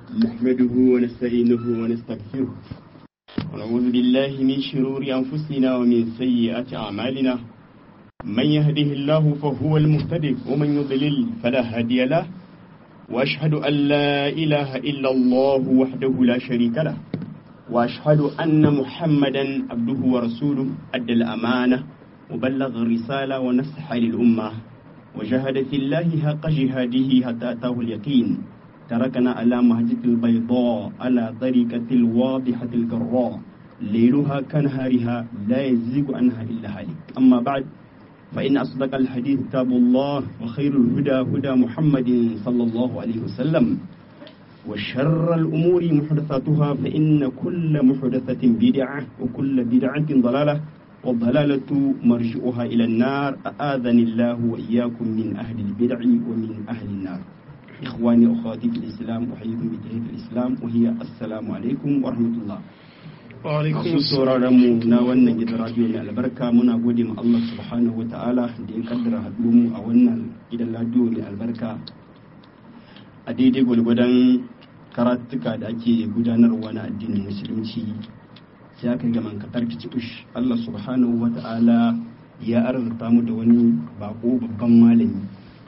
نحمده ونستعينه ونستغفره ونعوذ بالله من شرور أنفسنا ومن سيئات أعمالنا من يهده الله فهو المهتدي ومن يضلل فلا هادي له وأشهد أن لا إله إلا الله وحده لا شريك له وأشهد أن محمدا عبده ورسوله أدى الأمانة وبلغ الرسالة ونصح للأمة وجاهد في الله حق جهاده حتى أتاه اليقين تركنا على مهجة البيضاء على طريقة الواضحة الجراء ليلها كنهارها لا يزيغ عنها إلا هالك أما بعد فإن أصدق الحديث كتاب الله وخير الهدى هدى محمد صلى الله عليه وسلم وشر الأمور محدثاتها فإن كل محدثة بدعة وكل بدعة ضلالة والضلالة مرجئها إلى النار أآذني الله وإياكم من أهل البدع ومن أهل النار إخواني أخواتي في الإسلام أحييكم بتحية الإسلام وهي السلام عليكم ورحمة الله masu sauraron mu na wannan gidan radio mai albarka muna gode ma Allah subhanahu wata'ala da ya kaddara haɗu mu a wannan gidan radio mai albarka a daidai gwalgwadon karatuka da ake gudanarwa na addinin musulunci sai aka ga mankatar kicibush Allah subhanahu wata'ala ya arzuta mu da wani bako babban malami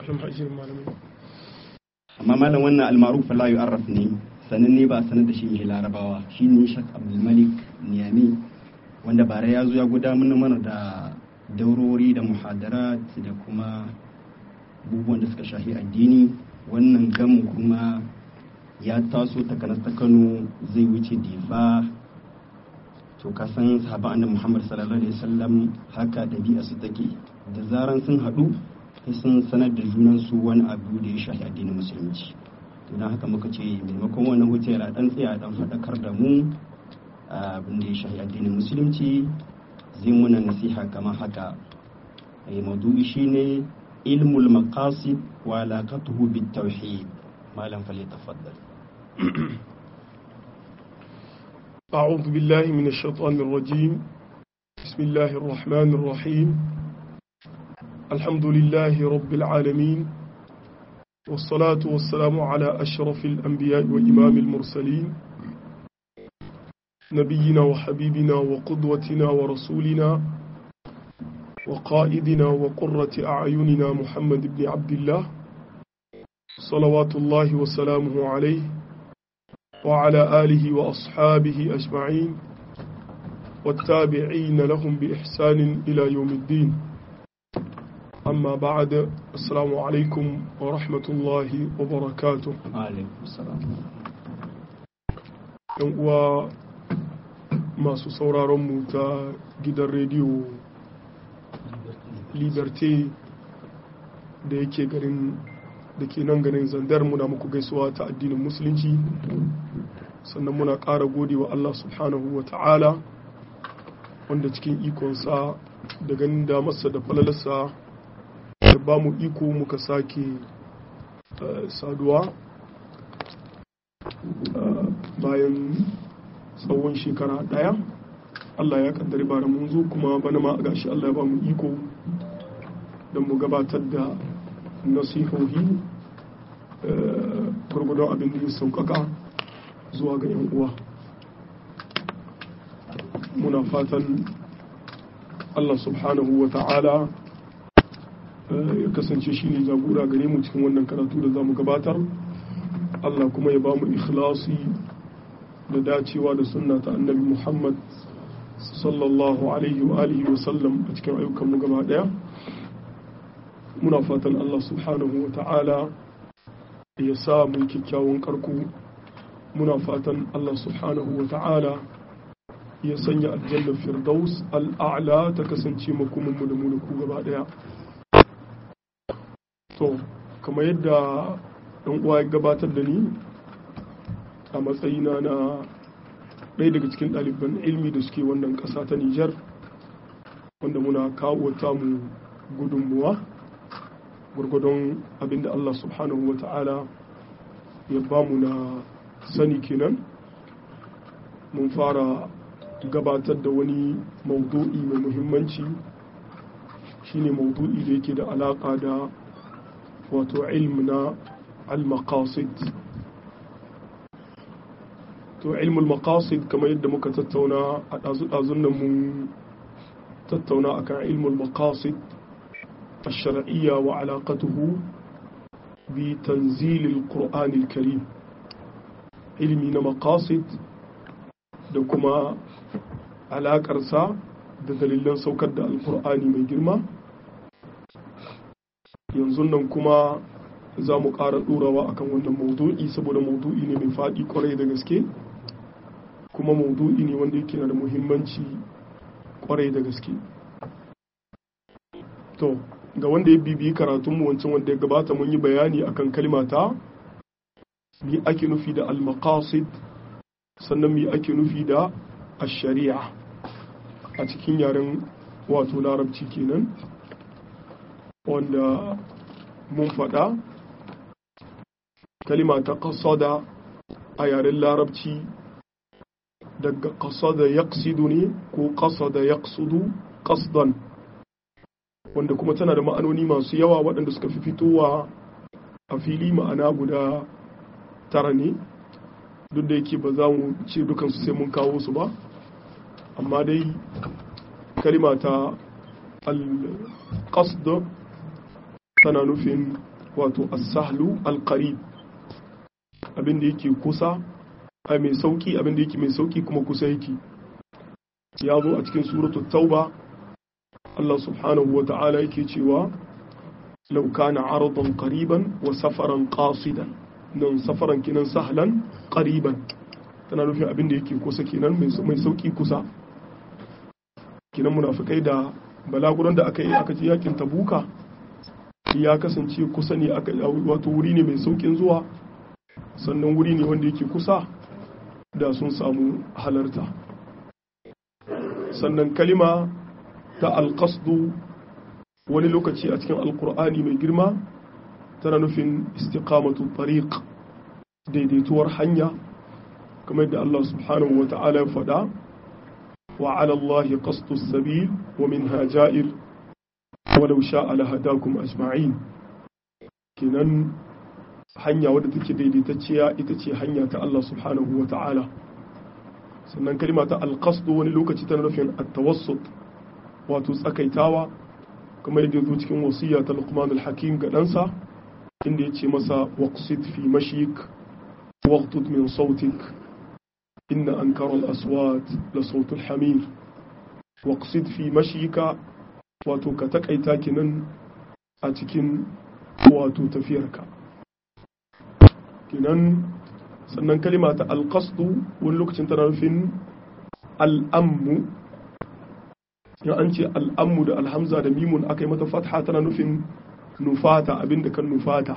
amma malam wannan almaruf la yu'arraf ne sanin ne ba a sanar da shi mai larabawa shi ne shak abdulmalik niyami wanda bara ya zo ya gudanar mana da daurori da muhadarat da kuma abubuwan da suka shafi addini wannan gamu kuma ya taso takanas ta kano zai wuce difa to ka san sahaban annabi muhammad sallallahu alaihi wasallam haka dabi'a su take da zaran sun haɗu sai sun sanar da junansu wani abu da ya shafi addinin musulunci don haka muka ce maimakon wannan wuce yana dan tsaya dan faɗakar da mu abin da ya shafi addinin musulunci zai muna nasiha kamar haka ai maudu'i shine ilmul maqasid wa alaqatuhu bit tauhid malam fali tafaddal أعوذ بالله من الشيطان الرجيم بسم الله الرحمن الرحيم الحمد لله رب العالمين والصلاة والسلام على أشرف الأنبياء وإمام المرسلين نبينا وحبيبنا وقدوتنا ورسولنا وقائدنا وقرة أعيننا محمد بن عبد الله صلوات الله وسلامه عليه وعلى آله وأصحابه أجمعين والتابعين لهم بإحسان إلى يوم الدين أما بعد السلام عليكم ورحمة الله وبركاته alaikum salam ‘yan uwa masu sauraronmu ta gidan rediyo liberté da yake garin da ke nan garin zandar muna muku gaisuwa ta addinin musulunci sannan muna ƙara gode wa Allah subhanahu wa ta'ala wanda cikin ikonsa da ganin damarsa da falalarsa da ba mu iko muka sake saduwa bayan tsawon shekara daya Allah ya kaddari bara mun zo kuma bana ma gashi Allah ya ba mu iko don mu gabatar da nasihohi gurgudun abin da ya sauƙaƙa zuwa ga 'yan uwa muna fatan Allah subhanahu wa ta'ala ya kasance shi ne jagora gare mu cikin wannan karatu da za mu gabatar Allah kuma ya ba mu ikhlasi da dacewa da sunna ta annabi Muhammad sallallahu alaihi wa alihi wa sallam a cikin ayyukanmu gaba daya muna fatan Allah subhanahu wa ta'ala ya sa mu kyakkyawan karku muna fatan Allah subhanahu wa ta'ala ya sanya aljanna firdaus al'a'la ta kasance makomanmu da mu da ku gaba daya to kamar yadda ɗan uwa ya gabatar da ni a matsayina na ɗaya daga cikin ɗaliban ilmi da suke wannan ƙasa ta Nijar wanda muna kawo ta mu gudunmuwa gwargwadon abinda Allah subhanahu wa ta'ala ya ba mu na sani kenan mun fara gabatar da wani maudu'i mai muhimmanci shine maudu'i da yake da alaƙa da wato ilm na al-maqasid to ilmul maqasid kamar yadda muka tattauna a ɗazu-ɗazun nan mun tattauna akan ilmul maqasid الشرعية وعلاقته بتنزيل القرآن الكريم علمي مقاصد da kuma alaƙarsa da dalilan saukar da alkur'ani mai girma yanzu nan kuma za mu ƙara ɗorawa akan wannan maudu'i saboda maudu'i ne mai faɗi ƙwarai da gaske kuma maudu'i ne wanda yake na da muhimmanci ƙwarai da gaske to ga wanda ya bibiyi karatunmu wancan wanda ya gabata mun yi bayani akan kalmata mi ake nufi da al-maqasid sannan mi ake nufi da ash-shari'a a cikin yaren wato larabci kenan wanda mun faɗa kalima ta qasada a yaren larabci daga qasada yaqsidu ne ko qasada yaqsudu qasdan wanda kuma tana da ma'anoni masu yawa waɗanda suka fi fitowa a fili ma'ana guda tara ne duk da yake ba za mu ce dukansu sai mun kawo su ba amma dai kalima ta al-qasd tana nufin wato as-sahlu al-qarib abinda yake kusa a mai sauki abinda yake mai sauki kuma kusa yake ya zo a cikin suratul tauba Allah subhanahu wa ta'ala yake cewa law kana aradan qariban wa safaran qasidan nan safaran kinan sahlan qariban tana nufin abin da yake kusa kenan mai sauki kusa kinan munafikai da balaguran da aka yi aka ji yakin tabuka ya kasance kusa ne aka wato wuri ne mai saukin zuwa sannan wuri ne wanda yake kusa da sun samu halarta sannan kalima ta alƙasdu wani lokaci a cikin alkur'ani mai girma tana nufin istiqamatu tariq daidaituwar hanya kamar yadda Allah subhanahu wa ta'ala ya faɗa wa ala Allah qasdu sabil wa minha ja'ir walau sha'a lahadakum ajma'in kenan hanya wadda take daidaitacciya ita ce hanya ta Allah subhanahu wa ta'ala sannan kalma ta alqasdu wani lokaci tana nufin at-tawassut wato tsakaitawa kamar yadda zo cikin wasiya ta Luqman al-Hakim ga ɗansa inda ya ce masa waqsid fi mashik waqtud min sautik inna ankara al-aswat la sautul hamir waqsid fi mashika wato ka takaita kinan a cikin wato tafiyarka kinan sannan kalima ta alqasdu wani lokacin tana nufin al'ammu in an ce al'ammu da alhamza da mimun aka yi mata fatha tana nufin nufata abinda kan nufata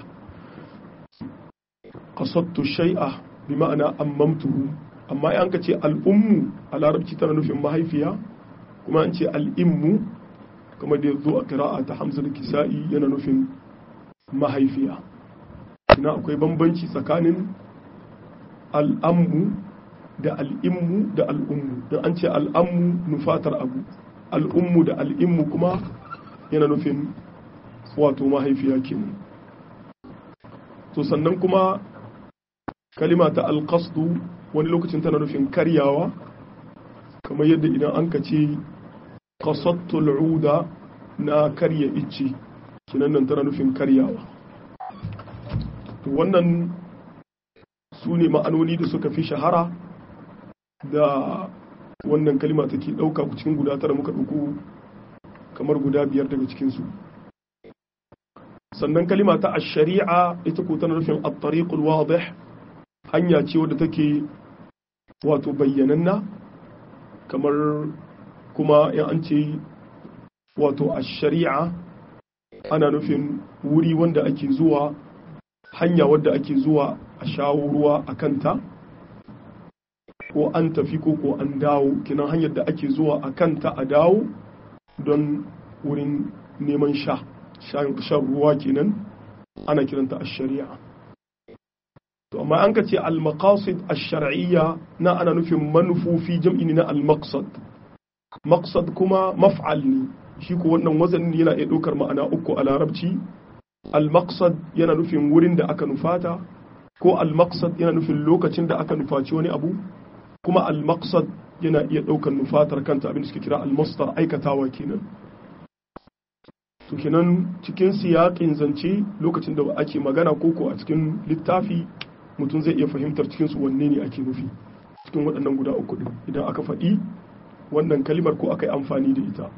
qasattu shay'a bi ma'ana ammamtuhu amma in ka ce al'ummu a larabci tana nufin mahaifiya kuma an ce al'immu kamar da zo a kira'a ta hamza da kisa'i yana nufin mahaifiya ina akwai bambanci tsakanin al'ammu da al'immu da al'ummu don an ce al'ammu nufatar abu al'ummu da al'immu kuma yana nufin wato mahaifiya kenan to sannan kuma kalima ta alƙasdu wani lokacin tana nufin karyawa kamar yadda idan an ka ce kasattul uda na karya icce kinan nan tana nufin karyawa to wannan su ne ma'anoni da suka fi shahara da wannan kalima take ɗauka cikin guda tara muka ɗauko kamar guda biyar daga cikinsu sannan kalima ta shari'a ita ko tana nufin at-tariqul wadih hanya ce wadda take wato bayyananna kamar kuma in an ce wato ash-shari'a ana nufin wuri wanda ake zuwa hanya wadda ake zuwa a shawo ruwa a kanta ko an tafi ko ko an dawo kinan hanyar da ake zuwa a kanta a dawo don wurin neman sha shan ruwa kenan ana kiranta a shari'a to amma an ka ce al-maqasid ash-shar'iyya na ana nufin manufofi jam'i ne na al-maqsad maqsad kuma maf'al ne shi ko wannan wazan yana iya ɗaukar ma'ana uku a larabci al-maqsad yana nufin wurin da aka nufata ko al-maqsad yana nufin lokacin da aka nufaci wani abu kuma al-maqsad yana iya ɗaukar nufatar kanta abin da suke kira al-masdar aikatawa kenan to kenan cikin siyaƙin zance lokacin da ake magana koko a cikin littafi mutum zai iya fahimtar cikin su wanne ne ake nufi cikin waɗannan guda uku ɗin idan aka faɗi wannan kalimar ko aka yi amfani da ita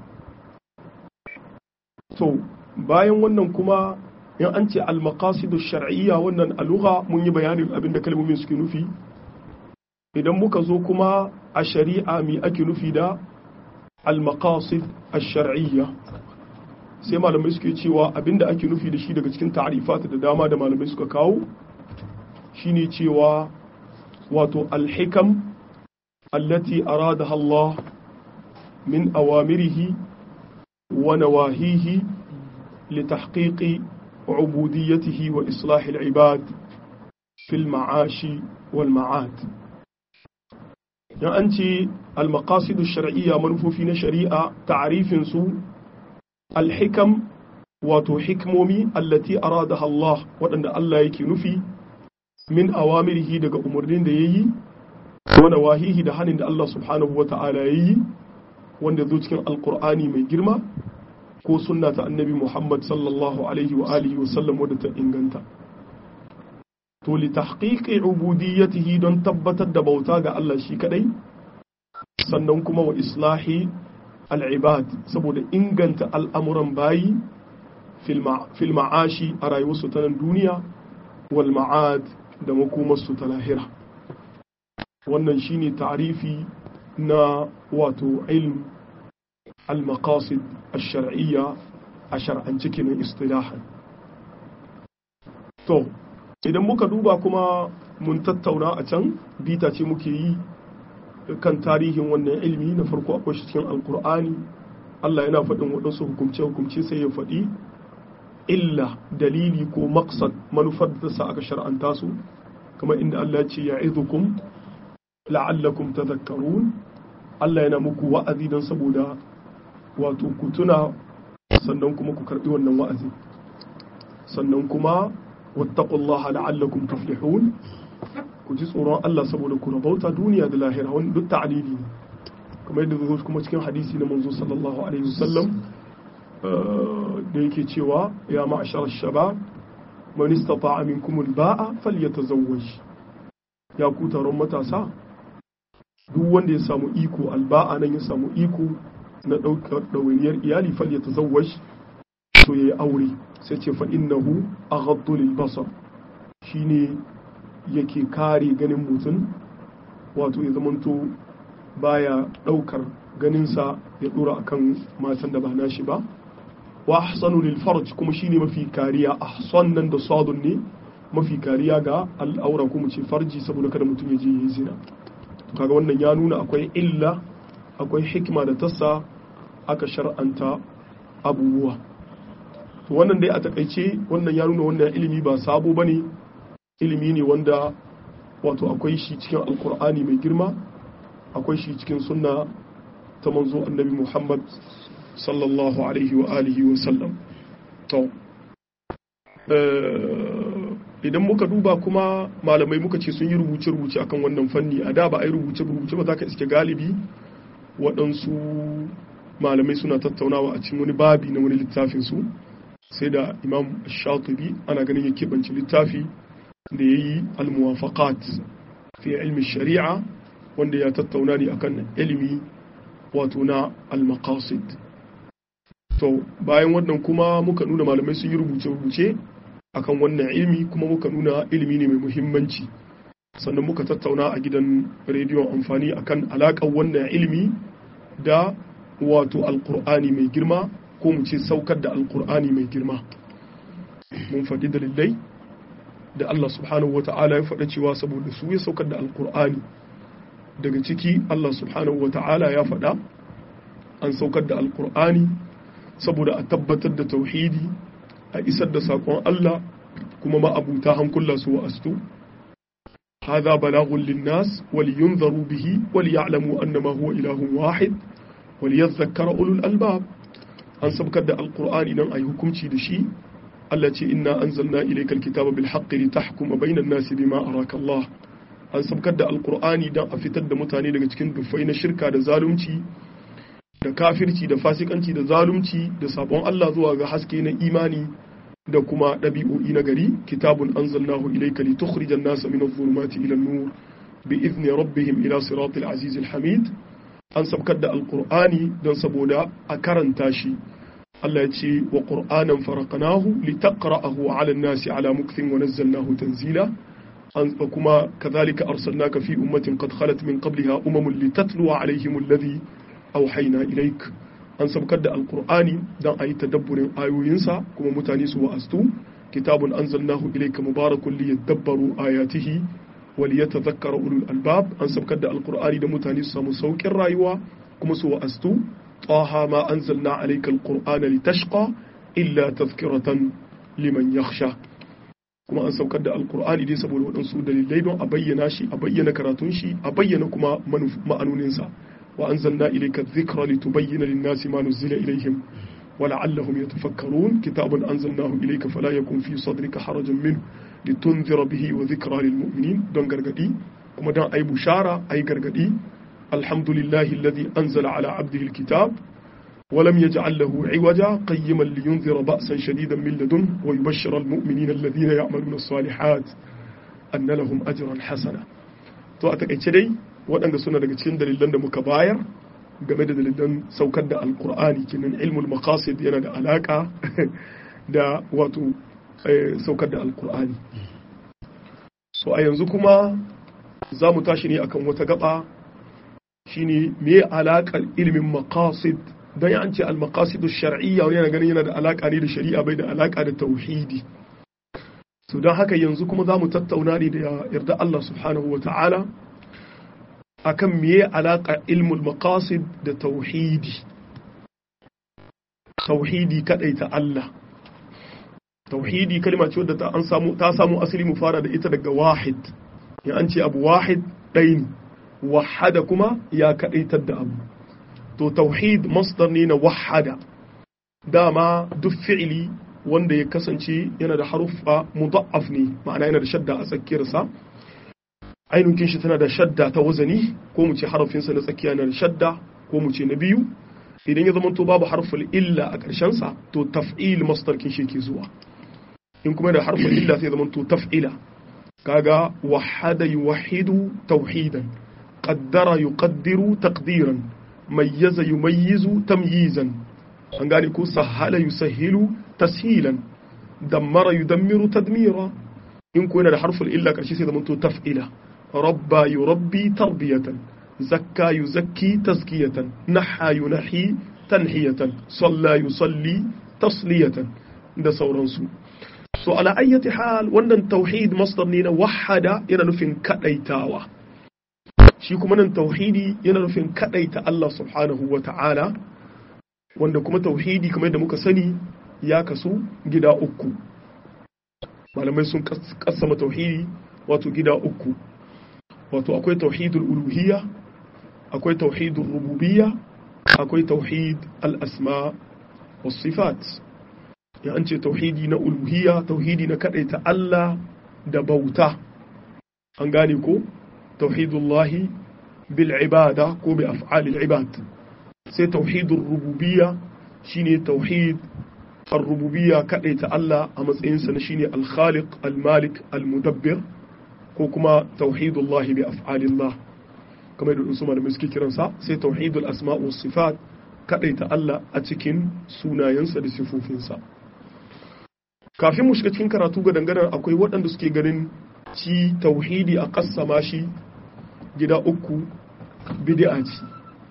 to bayan wannan kuma in an ce al-maqasidu shar'iyya wannan a mun yi bayanin abin da kalmomin suke nufi idan muka zo kuma a shari'a mi ake nufi da al-maqasid ash-shar'iyya sai malamai suke cewa abinda ake nufi da shi daga cikin ta'rifat da dama da malamai suka kawo shine cewa wato al-hikam allati aradaha Allah min awamirihi wa nawahihi litahqiqi ubudiyyatihi wa islahi al-ibad fi al-ma'ashi wal ma'ad yan an ce al-maqasidu shar'iyya manufofi na shari'a ta'rifin su al-hikam wato hikmomi allati aradaha Allah waɗanda Allah yake nufi min awamirihi daga umarnin da yayi wa nawahihi da hanin da Allah subhanahu wa ta'ala yayi wanda zo cikin alqur'ani mai girma ko sunna ta annabi Muhammad sallallahu alaihi wa alihi wa sallam wadda ta inganta to li tahqiqi ubudiyyatihi don tabbatar da bauta ga Allah shi kadai sannan kuma wa islahi al'ibad saboda inganta al'amuran bayi fil ma'ashi a rayuwarsu ta nan duniya wal ma'ad da makomarsu ta lahira wannan shine ta'rifi na wato ilm al-maqasid ash-shar'iyya a shar'ance kenan istilahan to idan muka duba kuma mun tattauna a can bita ce muke yi kan tarihin wannan ilmi na farko akwai shi cikin alkur'ani Allah yana faɗin waɗansu hukumce-hukumce sai ya faɗi illa dalili ko maksad manufar da sa aka shar'anta su kamar inda Allah ya ce ya izukum la'allakum tadhakkarun Allah yana muku wa'azi don saboda wato ku tuna sannan kuma ku karɓi wannan wa'azi sannan kuma wattaqullaha la'allakum tuflihun ku ji tsoron Allah saboda ku rabauta duniya da lahira wani duk ta'alili ne kamar yadda zo kuma cikin hadisi na manzo sallallahu alaihi wasallam da yake cewa ya ma'ashar shabab man istata'a minkum al-ba'a falyatazawwaj ya ku taron matasa duk wanda ya samu iko alba'a nan ya samu iko na daukar dawainiyar iyali falyatazawwaj to yayi aure sai ce fa innahu aghaddu lil basar shine yake kare ganin mutum wato ya zamanto baya daukar ganinsa ya dora akan matan da ba nashi ba wa ahsanu lil farj kuma shine mafi kariya ahsan nan da sadun ne mafi kariya ga al'aura kuma ce farji saboda kada mutum ya je yi zina kaga wannan ya nuna akwai illa akwai hikima da tassa aka shar'anta abubuwa to wannan dai a takaice wannan ya nuna wannan ilimi ba sabo bane ilimi ne wanda wato akwai shi cikin alkur'ani mai girma akwai shi cikin sunna ta manzo annabi muhammad sallallahu alaihi wa alihi wa sallam to idan muka duba kuma malamai muka ce sun yi rubuce-rubuce akan wannan fanni a da ba a yi rubuce-rubuce ba za ka iske galibi waɗansu malamai suna tattaunawa a cikin wani babi na wani littafinsu sai da imam shatubi ana ganin ya keɓance littafi da ya yi almuwafaqat fi ilmi shari'a wanda ya tattauna ne akan ilimi wato na almaqasid to bayan wannan kuma muka nuna malamai sun yi rubuce-rubuce akan wannan ilimi kuma muka nuna ilimi ne mai muhimmanci sannan muka tattauna a gidan rediyon amfani akan alaƙar wannan ilimi da wato alkur'ani mai girma ko mu ce saukar da alkur'ani mai girma mun faɗi dalilai da Allah subhanahu wata'ala ya faɗa cewa saboda su ya saukar da alkur'ani daga ciki Allah subhanahu wata'ala ya faɗa an saukar da alkur'ani saboda a tabbatar da tauhidi a isar da saƙon Allah kuma ma'abuta hankula su wa'astu هذا بلاغ للناس ولينذروا به وليعلموا أنما هو إله واحد وليذكر أولو الألباب an sabkar da alkur'ani nan a yi hukunci da shi Allah ce inna anzalna ilaykal kitaba bil haqqi litahkuma bainan nasi bima araka Allah an sabkar da alqur'ani dan a fitar da mutane daga cikin dufai na shirka da zalunci da kafirci da fasikanci da zalunci da sabon Allah zuwa ga haske na imani da kuma ɗabi'o'i na gari kitabun anzalnahu ilayka litukhrijan nasa min adh-dhulumati ila an-nur bi idni rabbihim ila siratil azizil hamid an sabkar da alqur'ani don saboda a karanta shi Allah ya ce wa qur'anan faraqnahu litaqra'ahu 'ala an-nasi 'ala mukthin wa nazzalnahu tanzila an kuma kadhalika arsalnaka fi ummatin qad khalat min qabliha umamun litatluwa 'alayhim alladhi auhaina ilaik an sabkar da alkur'ani don a yi tadabburin ayoyinsa kuma mutane su wa'astu kitabun anzalnahu ilayka mubarakun li yadabbaru ayatihi wa li yatadhakkara ulul albab an sabkar da alkur'ani da mutane su samu saukin rayuwa kuma su wa'astu taha ma anzalna alayka alqur'ana litashqa illa tadhkiratan liman yakhsha kuma an saukar da alkur'ani dai saboda waɗansu dalilai don a bayyana shi a bayyana karatun shi a bayyana kuma ma'anoninsa وأنزلنا إليك الذكر لتبين للناس ما نزل إليهم ولعلهم يتفكرون كتاب أنزلناه إليك فلا يكون في صدرك حرج منه لتنذر به وذكرى للمؤمنين دون غرغدي كما دان أي بشارة أي غرغدي الحمد لله الذي أنزل على عبده الكتاب ولم يجعل له عوجا قيما لينذر بأسا شديدا من لدنه ويبشر المؤمنين الذين يعملون الصالحات أن لهم أجرا حسنا تو أتكي waɗanda suna daga cikin dalilan da muka bayar game da dalilan saukar da alkur'ani kinan ilmul maqasid yana da alaka da wato saukar da alkur'ani so a yanzu kuma za mu tashi ne akan wata gaba shine me alaƙar ilimin maqasid don ya an ce al-maqasidu shar'iyya wani yana ganin yana da alaka ne da shari'a bai da alaka da tauhidi so don haka yanzu kuma za mu tattauna ne da yarda Allah subhanahu wa ta'ala akan meye alaƙa ilmul maqasid da tauhidi tauhidi ta Allah tauhidi kalma ce wadda ta samu ta samu asali mu fara da ita daga wahid ya an ce abu wahid ɗaya ne wahada kuma ya kadaitar da abu to tauhid masdar ne na wahada dama duk fi'ili wanda ya kasance yana da haruffa mudaf ne ma'ana yana da shadda a tsakiyarsa ainihin shi tana da shadda ta wazani ko mu ce harafinsa na tsakiya na da shadda ko mu ce na biyu idan ya zama to babu harful illa a ƙarshensa to taf'il masdar kin shi ke zuwa in kuma da harful illa sai zama to taf'ila kaga wahada yuwahidu tauhidan qaddara yuqaddiru taqdiran mayyaza yumayyizu tamyizan an gane ko sahala yusahhilu tashilan dammara yudammiru tadmira in ko yana da harful illa ƙarshe sai zama to taf'ila ربى يربي تربية زكى يزكي تزكية نحى ينحي تنحية صلى يصلي تصلية da sauransu so ala ayyati hal wannan tauhid masdar ne na wahada yana nufin kadaitawa shi kuma nan tauhidi yana nufin kadaita Allah subhanahu wa ta'ala wanda kuma tauhidi kamar da muka sani ya kasu gida uku malamai sun kassama tauhidi wato gida uku wato akwai tauhidul uluhiyya akwai tauhidul rububiyya akwai tauhid al-asma was sifat ya an ce tauhidi na uluhiyya tauhidi na kadaita Allah da bauta an gane ko tauhidullahi bil ibada ko bi af'alil ibad sai tauhidul rububiyya shine tauhid ar-rububiyya kadaita Allah a matsayinsa na shine al-khaliq al-malik al-mudabbir ko kuma tauhidullahi bi af'alillah kamar da su malamai suke kiransa sai tauhidul asma wa sifat kadaita Allah a cikin sunayensa da sifofinsa kafin mu shiga cikin karatu ga dangane akwai waɗanda suke ganin ci tauhidi a kassama shi gida uku bid'a ce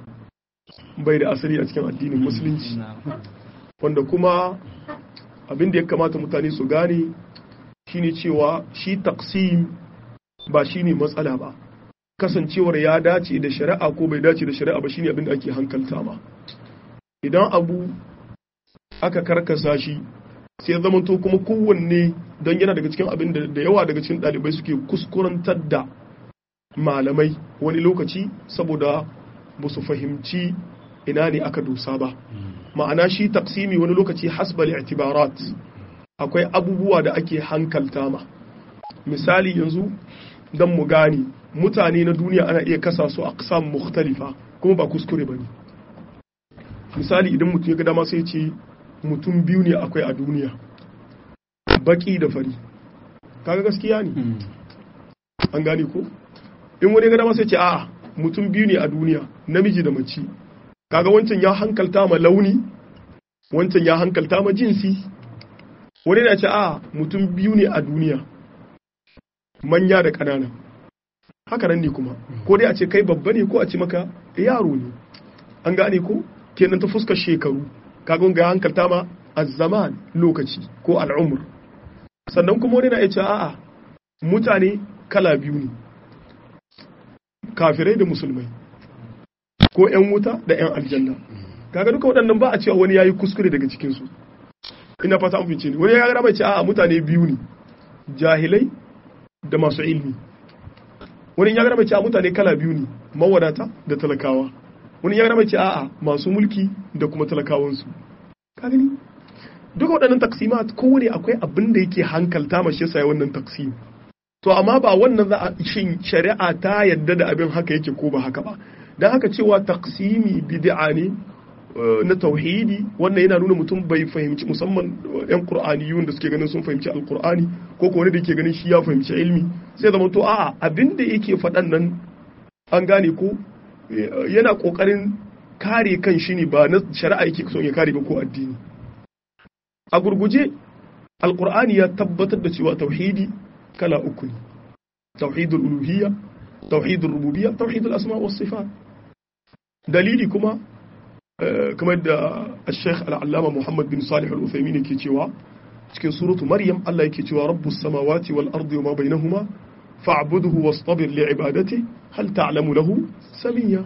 bai da asali a cikin addinin musulunci wanda kuma abin da ya kamata mutane su gane shine cewa shi taqsim ba shi ne matsala ba kasancewar ya dace da shari'a ko bai dace da shari'a ba shine abin da ake hankalta ma idan abu aka karkasa shi sai zamanto kuma kowanne don yana daga cikin abin da yawa daga cikin ɗalibai suke kuskurantar da malamai wani lokaci saboda ba su fahimci ina ne aka dosa ba ma'ana shi taksimi wani lokaci hasbal i'tibarat akwai abubuwa da ake hankalta ma misali yanzu don mu gane mutane na duniya ana iya kasa su aqsam mukhtalifa kuma ba kuskure bane misali idan mutum ya ga dama sai ce mutum biyu ne akwai a duniya baki da fari kaga gaskiya ne an gane ko in wani ga dama sai ce a'a mutum biyu ne a duniya namiji da mace kaga wancan ya hankalta ma launi wancan ya hankalta ma jinsi wani na ce a mutum biyu ne a duniya manya da ƙanana haka nan ne kuma ko dai a ce kai babba ne ko a ce maka yaro ne an gane ko kenan ta fuskar shekaru kaga ga hankalta ma zaman lokaci ko al'umur sannan kuma wani na ya ce a'a mutane kala biyu ne kafirai da musulmai ko 'yan wuta da 'yan aljanna kaga duka waɗannan ba a cewa wani yayi kuskure daga cikinsu ina fata an fice ne wani ya gara mai ce a'a mutane biyu ne jahilai da masu ilmi wani ya gara mai ce a'a mutane kala biyu ne mawadata da talakawa wani ya gara mai ce a'a masu mulki da kuma talakawansu ka gani duka waɗannan taksimat kowane akwai abin da yake hankalta mashi yasa wannan taksim to amma ba wannan za a shin shari'a ta yadda da abin haka yake ko ba haka ba dan haka cewa taksimi bid'a ne na tauhidi wannan yana nuna mutum bai fahimci musamman yan qur'aniyun da suke ganin sun fahimci alqur'ani ko ko wani da yake ganin shi ya fahimci ilmi sai zama to a'a abin da yake faɗan nan an gane ko yana kokarin kare kan shi ne ba na shari'a yake son ya kare ba ko addini a gurguje alqur'ani ya tabbatar da cewa tauhidi kala uku ne tauhidul uluhiyya tauhidul rububiyya tauhidul asma was sifat dalili kuma kamar da Sheikh Al-Allama Muhammad bin Salih Al-Uthaymeen yake cewa cikin suratu Maryam Allah yake cewa rabbus samawati wal ardi wama bainahuma fa'budhu wastabir li ibadati hal ta'lamu lahu samiyya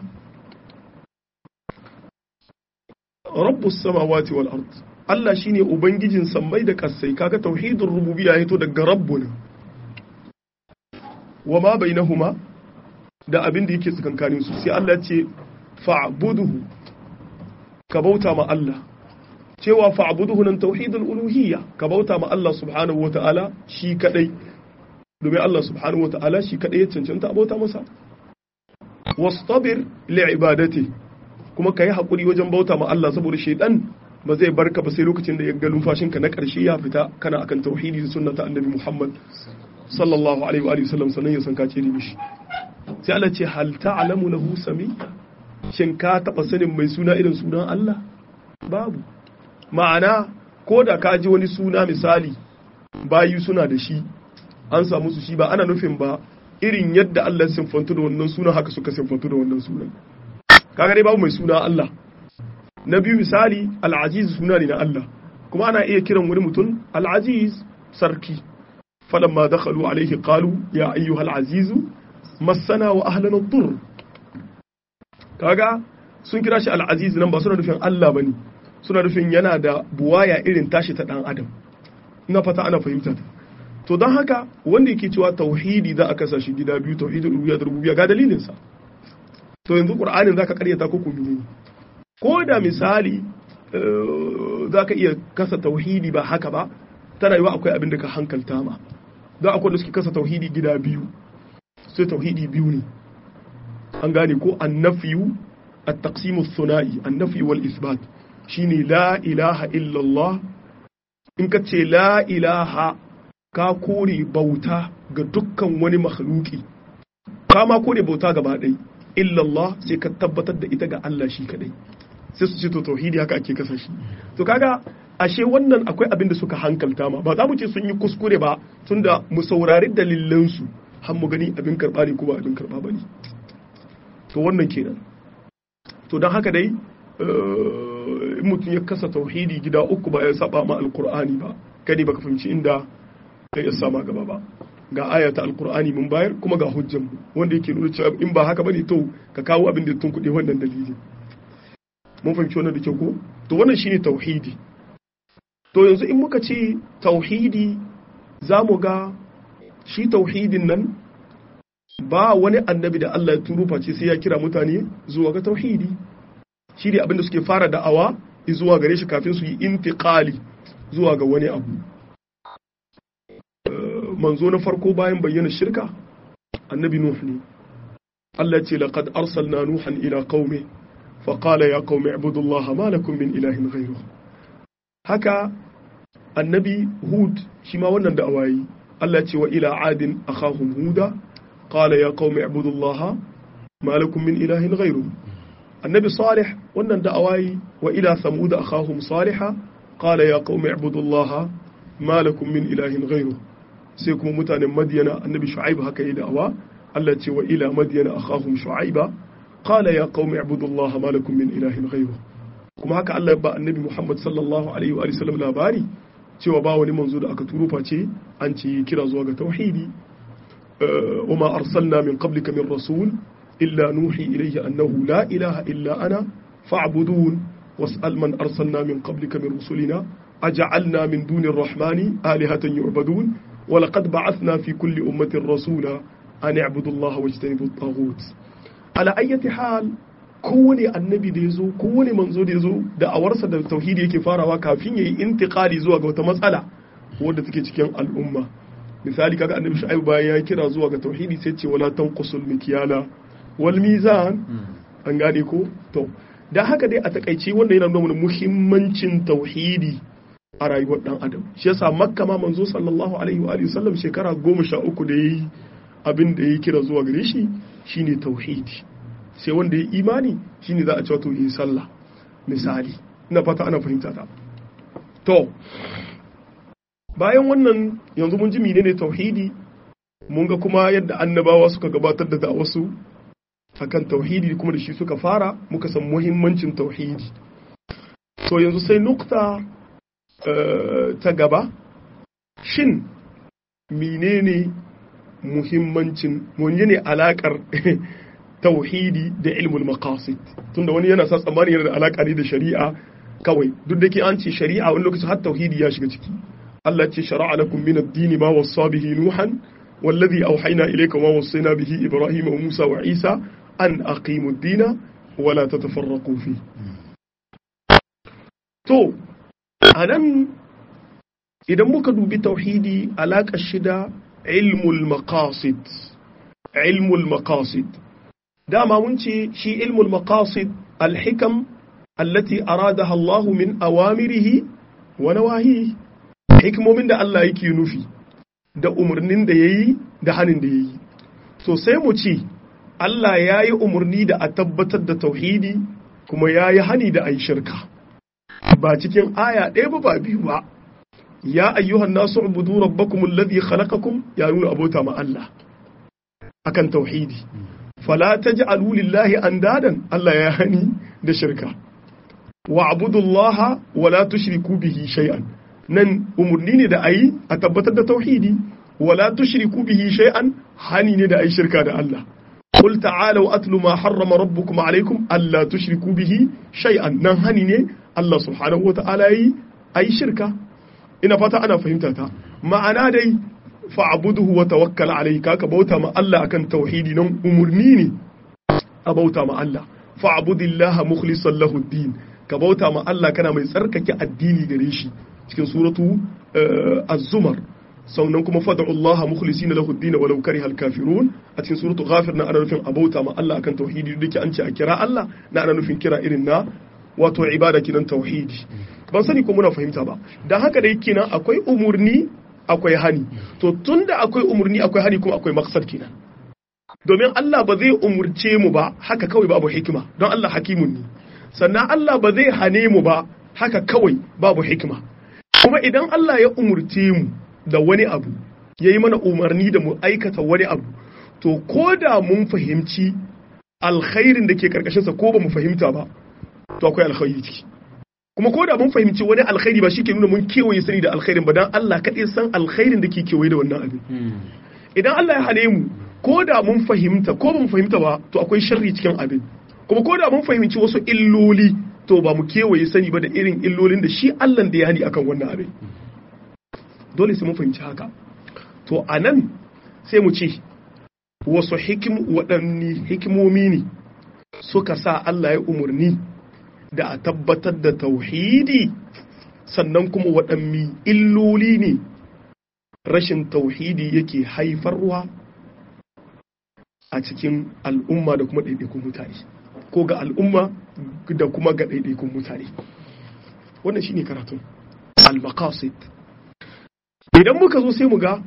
rabbus samawati wal ardi Allah shine ubangijin sammai da kasai kaga tauhidur rububiyya yato daga rabbuna wama bainahuma da abin da yake tsakankanin su sai Allah ya ce fa'budhu ka bauta ma Allah cewa fa'buduhu nan tauhidul uluhiyya ka bauta ma Allah subhanahu wata'ala shi kadai domin Allah subhanahu wata'ala shi kadai ya cancanta bauta masa wastabir li ibadati kuma kai hakuri wajen bauta ma Allah saboda shaydan ba zai barka ba sai lokacin da ya ga numfashinka na karshe ya fita kana akan tauhidi da sunnata annabi Muhammad sallallahu alaihi wa sallam sannan ya san ka ce mishi sai Allah ce hal ta'lamu lahu sami shin ka taɓa sanin mai suna irin sunan Allah? Babu. Ma'ana, ko da ka ji wani suna misali, bayi suna da shi, an samu su shi ba ana nufin ba irin yadda Allah sinfantu da wannan sunan haka suka sinfantu da wannan sunan. Kaga dai babu mai suna Allah. Na biyu misali, al'aziz suna ne na Allah, kuma ana iya kiran wani mutum al'aziz sarki. falamma dakhalu alaihi qalu ya ayyuhal azizu massana wa ahlana dur kaga sun kira shi al'aziz nan ba suna nufin Allah bane suna nufin yana da buwaya irin tashi ta dan adam ina fata ana fahimta to don haka wanda yake cewa tauhidi za a kasa shi gida biyu tauhidul uluhiyya da rububiyya ga dalilin sa to yanzu qur'anin zaka karyata ko kuma ne ko da misali zaka iya kasa tauhidi ba haka ba tana yiwa akwai abin da ka hankalta ma don akwai da suke kasa tauhidi gida biyu sai tauhidi biyu ne an gane ko annafiyu at-taqsimu thunai annafi wal isbat shine la ilaha illa Allah in ka ce la ilaha ka kore bauta ga dukkan wani makhluki ka ma kore bauta gaba ɗai illa Allah sai ka tabbatar da ita ga Allah shi kadai sai su ce to tauhidi haka ake kasa shi to kaga ashe wannan akwai abin da suka hankalta ma ba za mu ce sun yi kuskure ba tunda mu saurari dalilansu har mu gani abin karba ne ko ba abin karba ba ne to wannan kenan to don haka dai in mutum ya kasa tauhidi gida uku ba ya saba ma alkur'ani ba kadi baka fahimci inda ya sama gaba ba ga ayata alkur'ani mun bayar kuma ga hujjan mu wanda yake nuna cewa in ba haka bane to ka kawo abin da tun kuɗe wannan dalili mun fahimci wannan da kyau ko to wannan shine tauhidi to yanzu in muka ce tauhidi za mu ga shi tauhidin nan ba wani annabi da Allah ya turo face sai ya kira mutane zuwa ga tauhidi shi ne abinda suke fara da'awa zuwa gare shi kafin su yi intiqali zuwa ga wani abu manzo na farko bayan bayyana shirka annabi nuh ne Allah ce laqad arsalna nuhan ila qaumi fa qala ya qaumi ibudullaha ma lakum min ilahin ghayruh haka annabi hud shi ma wannan da awayi Allah ce wa ila adin akhahum huda qala ya qaumi ibudullaha ma lakum min ilahin ghayruh annabi salih wannan da awayi wa ila thamud akhahum salihah qala ya qaumi ibudullaha ma lakum min ilahin ghayruh sai kuma mutanen madiyana annabi shu'aib haka yi da'awa Allah ce wa ila madiyana akhahum shu'aiba qala ya qaumi ibudullaha ma lakum min ilahin ghayruh kuma haka Allah ya ba annabi Muhammad sallallahu alaihi wa sallam labari cewa ba wani manzo da aka turo face an ce kira zuwa ga tauhidi wama arsalna min qablika min rasul illa nuhi ilayhi annahu la ilaha illa ana fa'budun was'al man arsalna min qablika min rusulina aj'alna min duni ar-rahmani alihatan yu'badun wa laqad ba'athna fi kulli ummatin rasula an i'budu allaha wajtanibu at-taghut ala ayyati hal kowane annabi da ya zo kowane manzo da ya zo da awarsa da tauhidi yake farawa kafin ya yi intiqali zuwa ga wata matsala wadda take cikin al'umma misali kaga annabi shu'aib bayan ya kira zuwa ga tauhidi sai ce wala tanqusul mikyala wal mizan an gane ko to da haka dai a takaice wanda yana nuna muhimmancin tauhidi a rayuwar dan adam shi yasa makka ma manzo sallallahu alaihi wa alihi wasallam shekara goma sha uku da yayi abin da ya kira zuwa gare shi shine tauhidi sai wanda ya imani shine za a cewa to yi sallah misali ina fata ana fahimta ta to bayan wannan yanzu mun ji menene tauhidi mun ga kuma yadda annabawa suka gabatar da da'awarsu akan tauhidi kuma da shi suka fara muka san muhimmancin tauhidi to yanzu sai nukta ta gaba shin menene muhimmancin menene alakar tauhidi da ilmul maqasid tunda wani yana sa tsammani yana da alaka ne da shari'a kawai duk da ke an ce shari'a wani lokaci har tauhidi ya shiga ciki Allah ce shara'a lakum min ad-din ma wassa bihi nuhan wallazi awhayna ilayka ma wassayna bihi ibrahima wa musa wa isa an aqimu ad-din wa la tatafarraqu fi to anan idan muka dubi tauhidi alaka shida ilmul maqasid ilmul maqasid dama mun ce shi ilmul maqasid alhikam allati aradaha Allah min awamirihi wa nawahihi hikmomin da Allah yake nufi da umarnin da yayi da hanin da yayi so sai mu ce Allah ya yi umarni da a tabbatar da tauhidi kuma ya yi hani da ayi shirka ba cikin aya ɗaya ba ba biyu ba ya ayyuhan nasu ubudu rabbakum alladhi khalaqakum ya nuna abota ma Allah akan tauhidi fala taj'alu lillahi andadan Allah ya hani da shirka wa abudullaha wa la tushriku bihi shay'an nan umurni ne da ayi a tabbatar da tauhidi wa la tushriku bihi shay'an hani ne da ayi shirka da Allah قل تعالوا أتل ما حرم ربكم عليكم ألا تشركوا به شيئا nan hani ne Allah subhanahu wa ta'ala yi ayi shirka ina fata ana fahimta ta ma'ana dai fa'abuduhu wa tawakkal alayhi ka bauta ma Allah akan tauhidi nan umurni ne a bauta ma Allah fa'budillaha mukhlishan lahu din ka bauta ma Allah kana mai tsarkake addini gare shi cikin suratu az-zumar saunan kuma fad'u Allah mukhlisina lahu din walau karihal kafirun a cikin suratu ghafir na ana nufin a bauta ma Allah akan tauhidi duk an ce a kira Allah na ana nufin kira irin na wato ibada kinan tauhidi ban sani ko muna fahimta ba dan haka dai kenan akwai umurni akwai hani to tunda akwai umurni akwai hani kuma akwai maksad kenan domin Allah ba zai umurce mu ba haka kawai babu hikima don Allah hakimun ne sannan Allah ba zai hane mu ba haka kawai babu hikima kuma idan Allah ya umurce mu da wani abu ya yi mana umarni da mu aikata wani abu to ko da mun fahimci alkhairin da ke karkashinsa ko ba mu fahimta ba to akwai alkhairi ciki kuma ko da mun fahimci wani alkhairi ba shi ke nuna mun kewaye sani da alkhairin ba dan Allah kaɗai san alkhairin da ke kewaye da wannan abin idan Allah ya hane mu ko da mun fahimta ko ba mu fahimta ba to akwai sharri cikin abin kuma ko da mun fahimci wasu illoli to ba mu kewaye sani ba da irin illolin da shi Allah da ya hani akan wannan abin dole sai mun fahimci haka to anan sai mu ce wasu hikim waɗanne hikimomi ne suka sa Allah ya umarni da a tabbatar da tauhidi sannan kuma waɗanne illoli ne rashin tauhidi yake haifarwa a cikin al'umma da kuma ɗaiɗaikun mutane ko ga al'umma da kuma ga ɗaiɗaikun mutane wannan shine karatun al-maqasid idan muka zo sai mu ga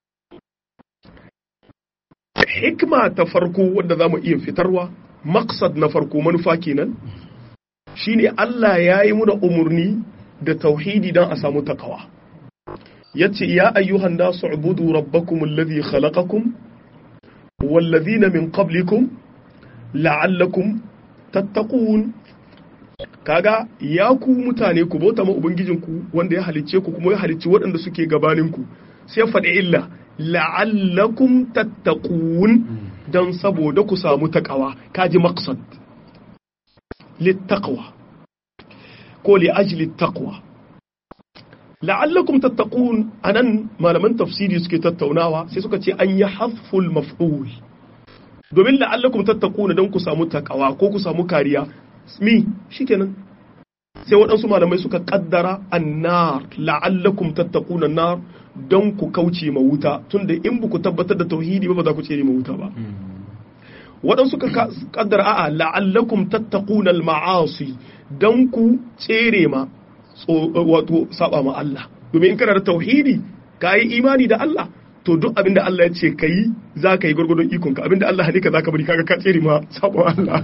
hikma ta farko wanda za mu iya fitarwa maqsad na farko manufa kenan shine Allah ya yi muna umarni da tauhidi don a samu takawa yace ya ayyuhan nasu ubudu rabbakum alladhi khalaqakum wallazina min qablikum la'allakum tattaqun kaga ya ku mutane ku bauta ma ubangijinku wanda ya halicce ku kuma ya halicci waɗanda suke gabaninku sai faɗi illa la'allakum tattaqun dan saboda ku samu takawa kaji maqsad littaqwa ko li ajli taqwa la'allakum tattaqun anan malaman tafsiri suke tattaunawa sai suka ce an yi hasful maf'ul domin la'allakum tattaquna dan ku samu takawa ko ku samu kariya mi shikenan sai waɗansu malamai suka kaddara annar la'allakum tattaquna nar don ku kauce ma wuta tunda in ba ku tabbatar da tauhidi ba ba za ku tsere ma wuta ba waɗansu suka kaddara a'a la'allakum tattaquna al-ma'asi don ku tsere ma wato saba ma Allah domin in kana da tauhidi ka yi imani da Allah to duk abinda Allah ya ce ka yi za ka yi gwargwadon ikonka abinda Allah ne ka za ka bari kaga ka tsere ma saba Allah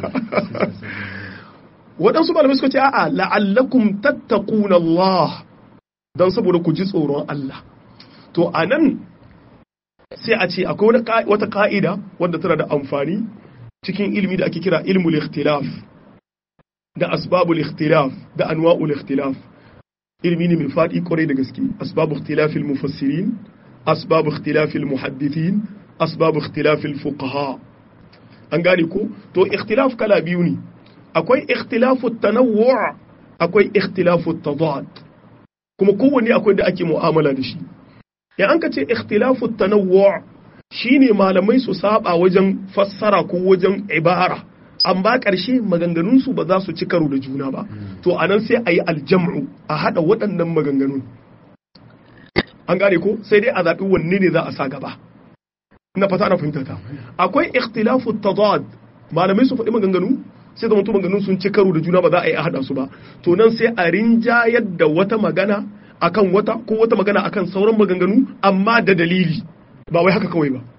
waɗansu malamai suka ce a'a la'allakum tattaquna Allah dan saboda ku ji tsoron Allah to anan sai a ce akwai wata ka'ida wadda tana da amfani cikin ilimi da ake kira ilmul ikhtilaf da asbabul ikhtilaf da anwa'ul ikhtilaf ilimi ne mai faɗi kwarai da gaske asbabu ikhtilafil mufassirin asbabu ikhtilafil muhaddithin asbabu ikhtilafil fuqaha an gane ko to ikhtilaf kala biyu ne akwai ikhtilafu tanawwu' akwai ikhtilafu tadad kuma kowanne akwai da ake mu'amala da shi ya an ka ce ikhtilafu tanawwu' shine malamai su saba wajen fassara ko wajen ibara amma ƙarshe maganganunsu ba za su ci karo da juna ba to a nan sai a yi aljam'u a haɗa waɗannan maganganun an gane ko sai dai a zaɓi wanne ne za a sa gaba ina fata na fahimta ta akwai ikhtilafu tadad malamai su faɗi maganganu sai zama to maganganun sun ci karo da juna ba za a yi a haɗa su ba to nan sai a rinjayar da wata magana akan wata ko wata magana akan sauran maganganu amma da dalili ba wai haka kawai ba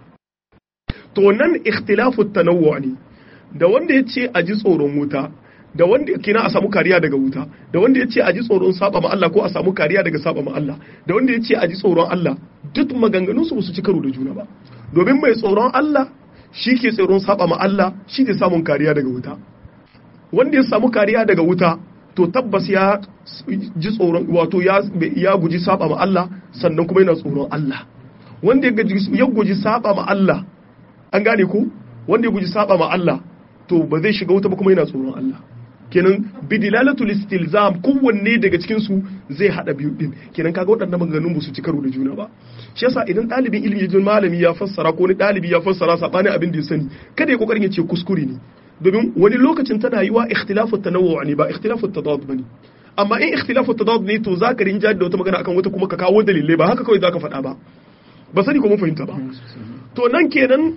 to nan ikhtilafu tanawwu ne da wanda ya ce a ji tsoron wuta da wanda kina a samu kariya daga wuta da wanda ya ce a ji tsoron saba ma Allah ko a samu kariya daga saba ma Allah da wanda ya ce a ji tsoron Allah duk maganganun su su ci karo da juna ba domin mai tsoron Allah shi ke tsoron saba ma Allah shi ke samun kariya daga wuta wanda ya samu kariya daga wuta to tabbas ya ji tsoron wato ya ya guji saba ma Allah sannan kuma yana tsoron Allah wanda ya guji saba ma Allah an gane ko wanda ya guji saba ma Allah to ba zai shiga wuta ba kuma yana tsoron Allah kenan bidilalatul istilzam kowanne daga cikin su zai hada biyu din kenan kaga waɗannan maganganun ba su ci karo da juna ba shi yasa idan ɗalibin ilimi jin malami ya fassara ko ni ɗalibi ya fassara sabanin abin da ya sani kada ya kokarin ya ce kuskure ne domin wani lokacin tana yi wa ikhtilafu tanawwu ne ba ikhtilafu tadad bane amma in ikhtilafu tadad ne to zaka rinja da wata magana akan wata kuma ka kawo dalilai ba haka kawai zaka faɗa ba ba sani ko mun fahimta ba to nan kenan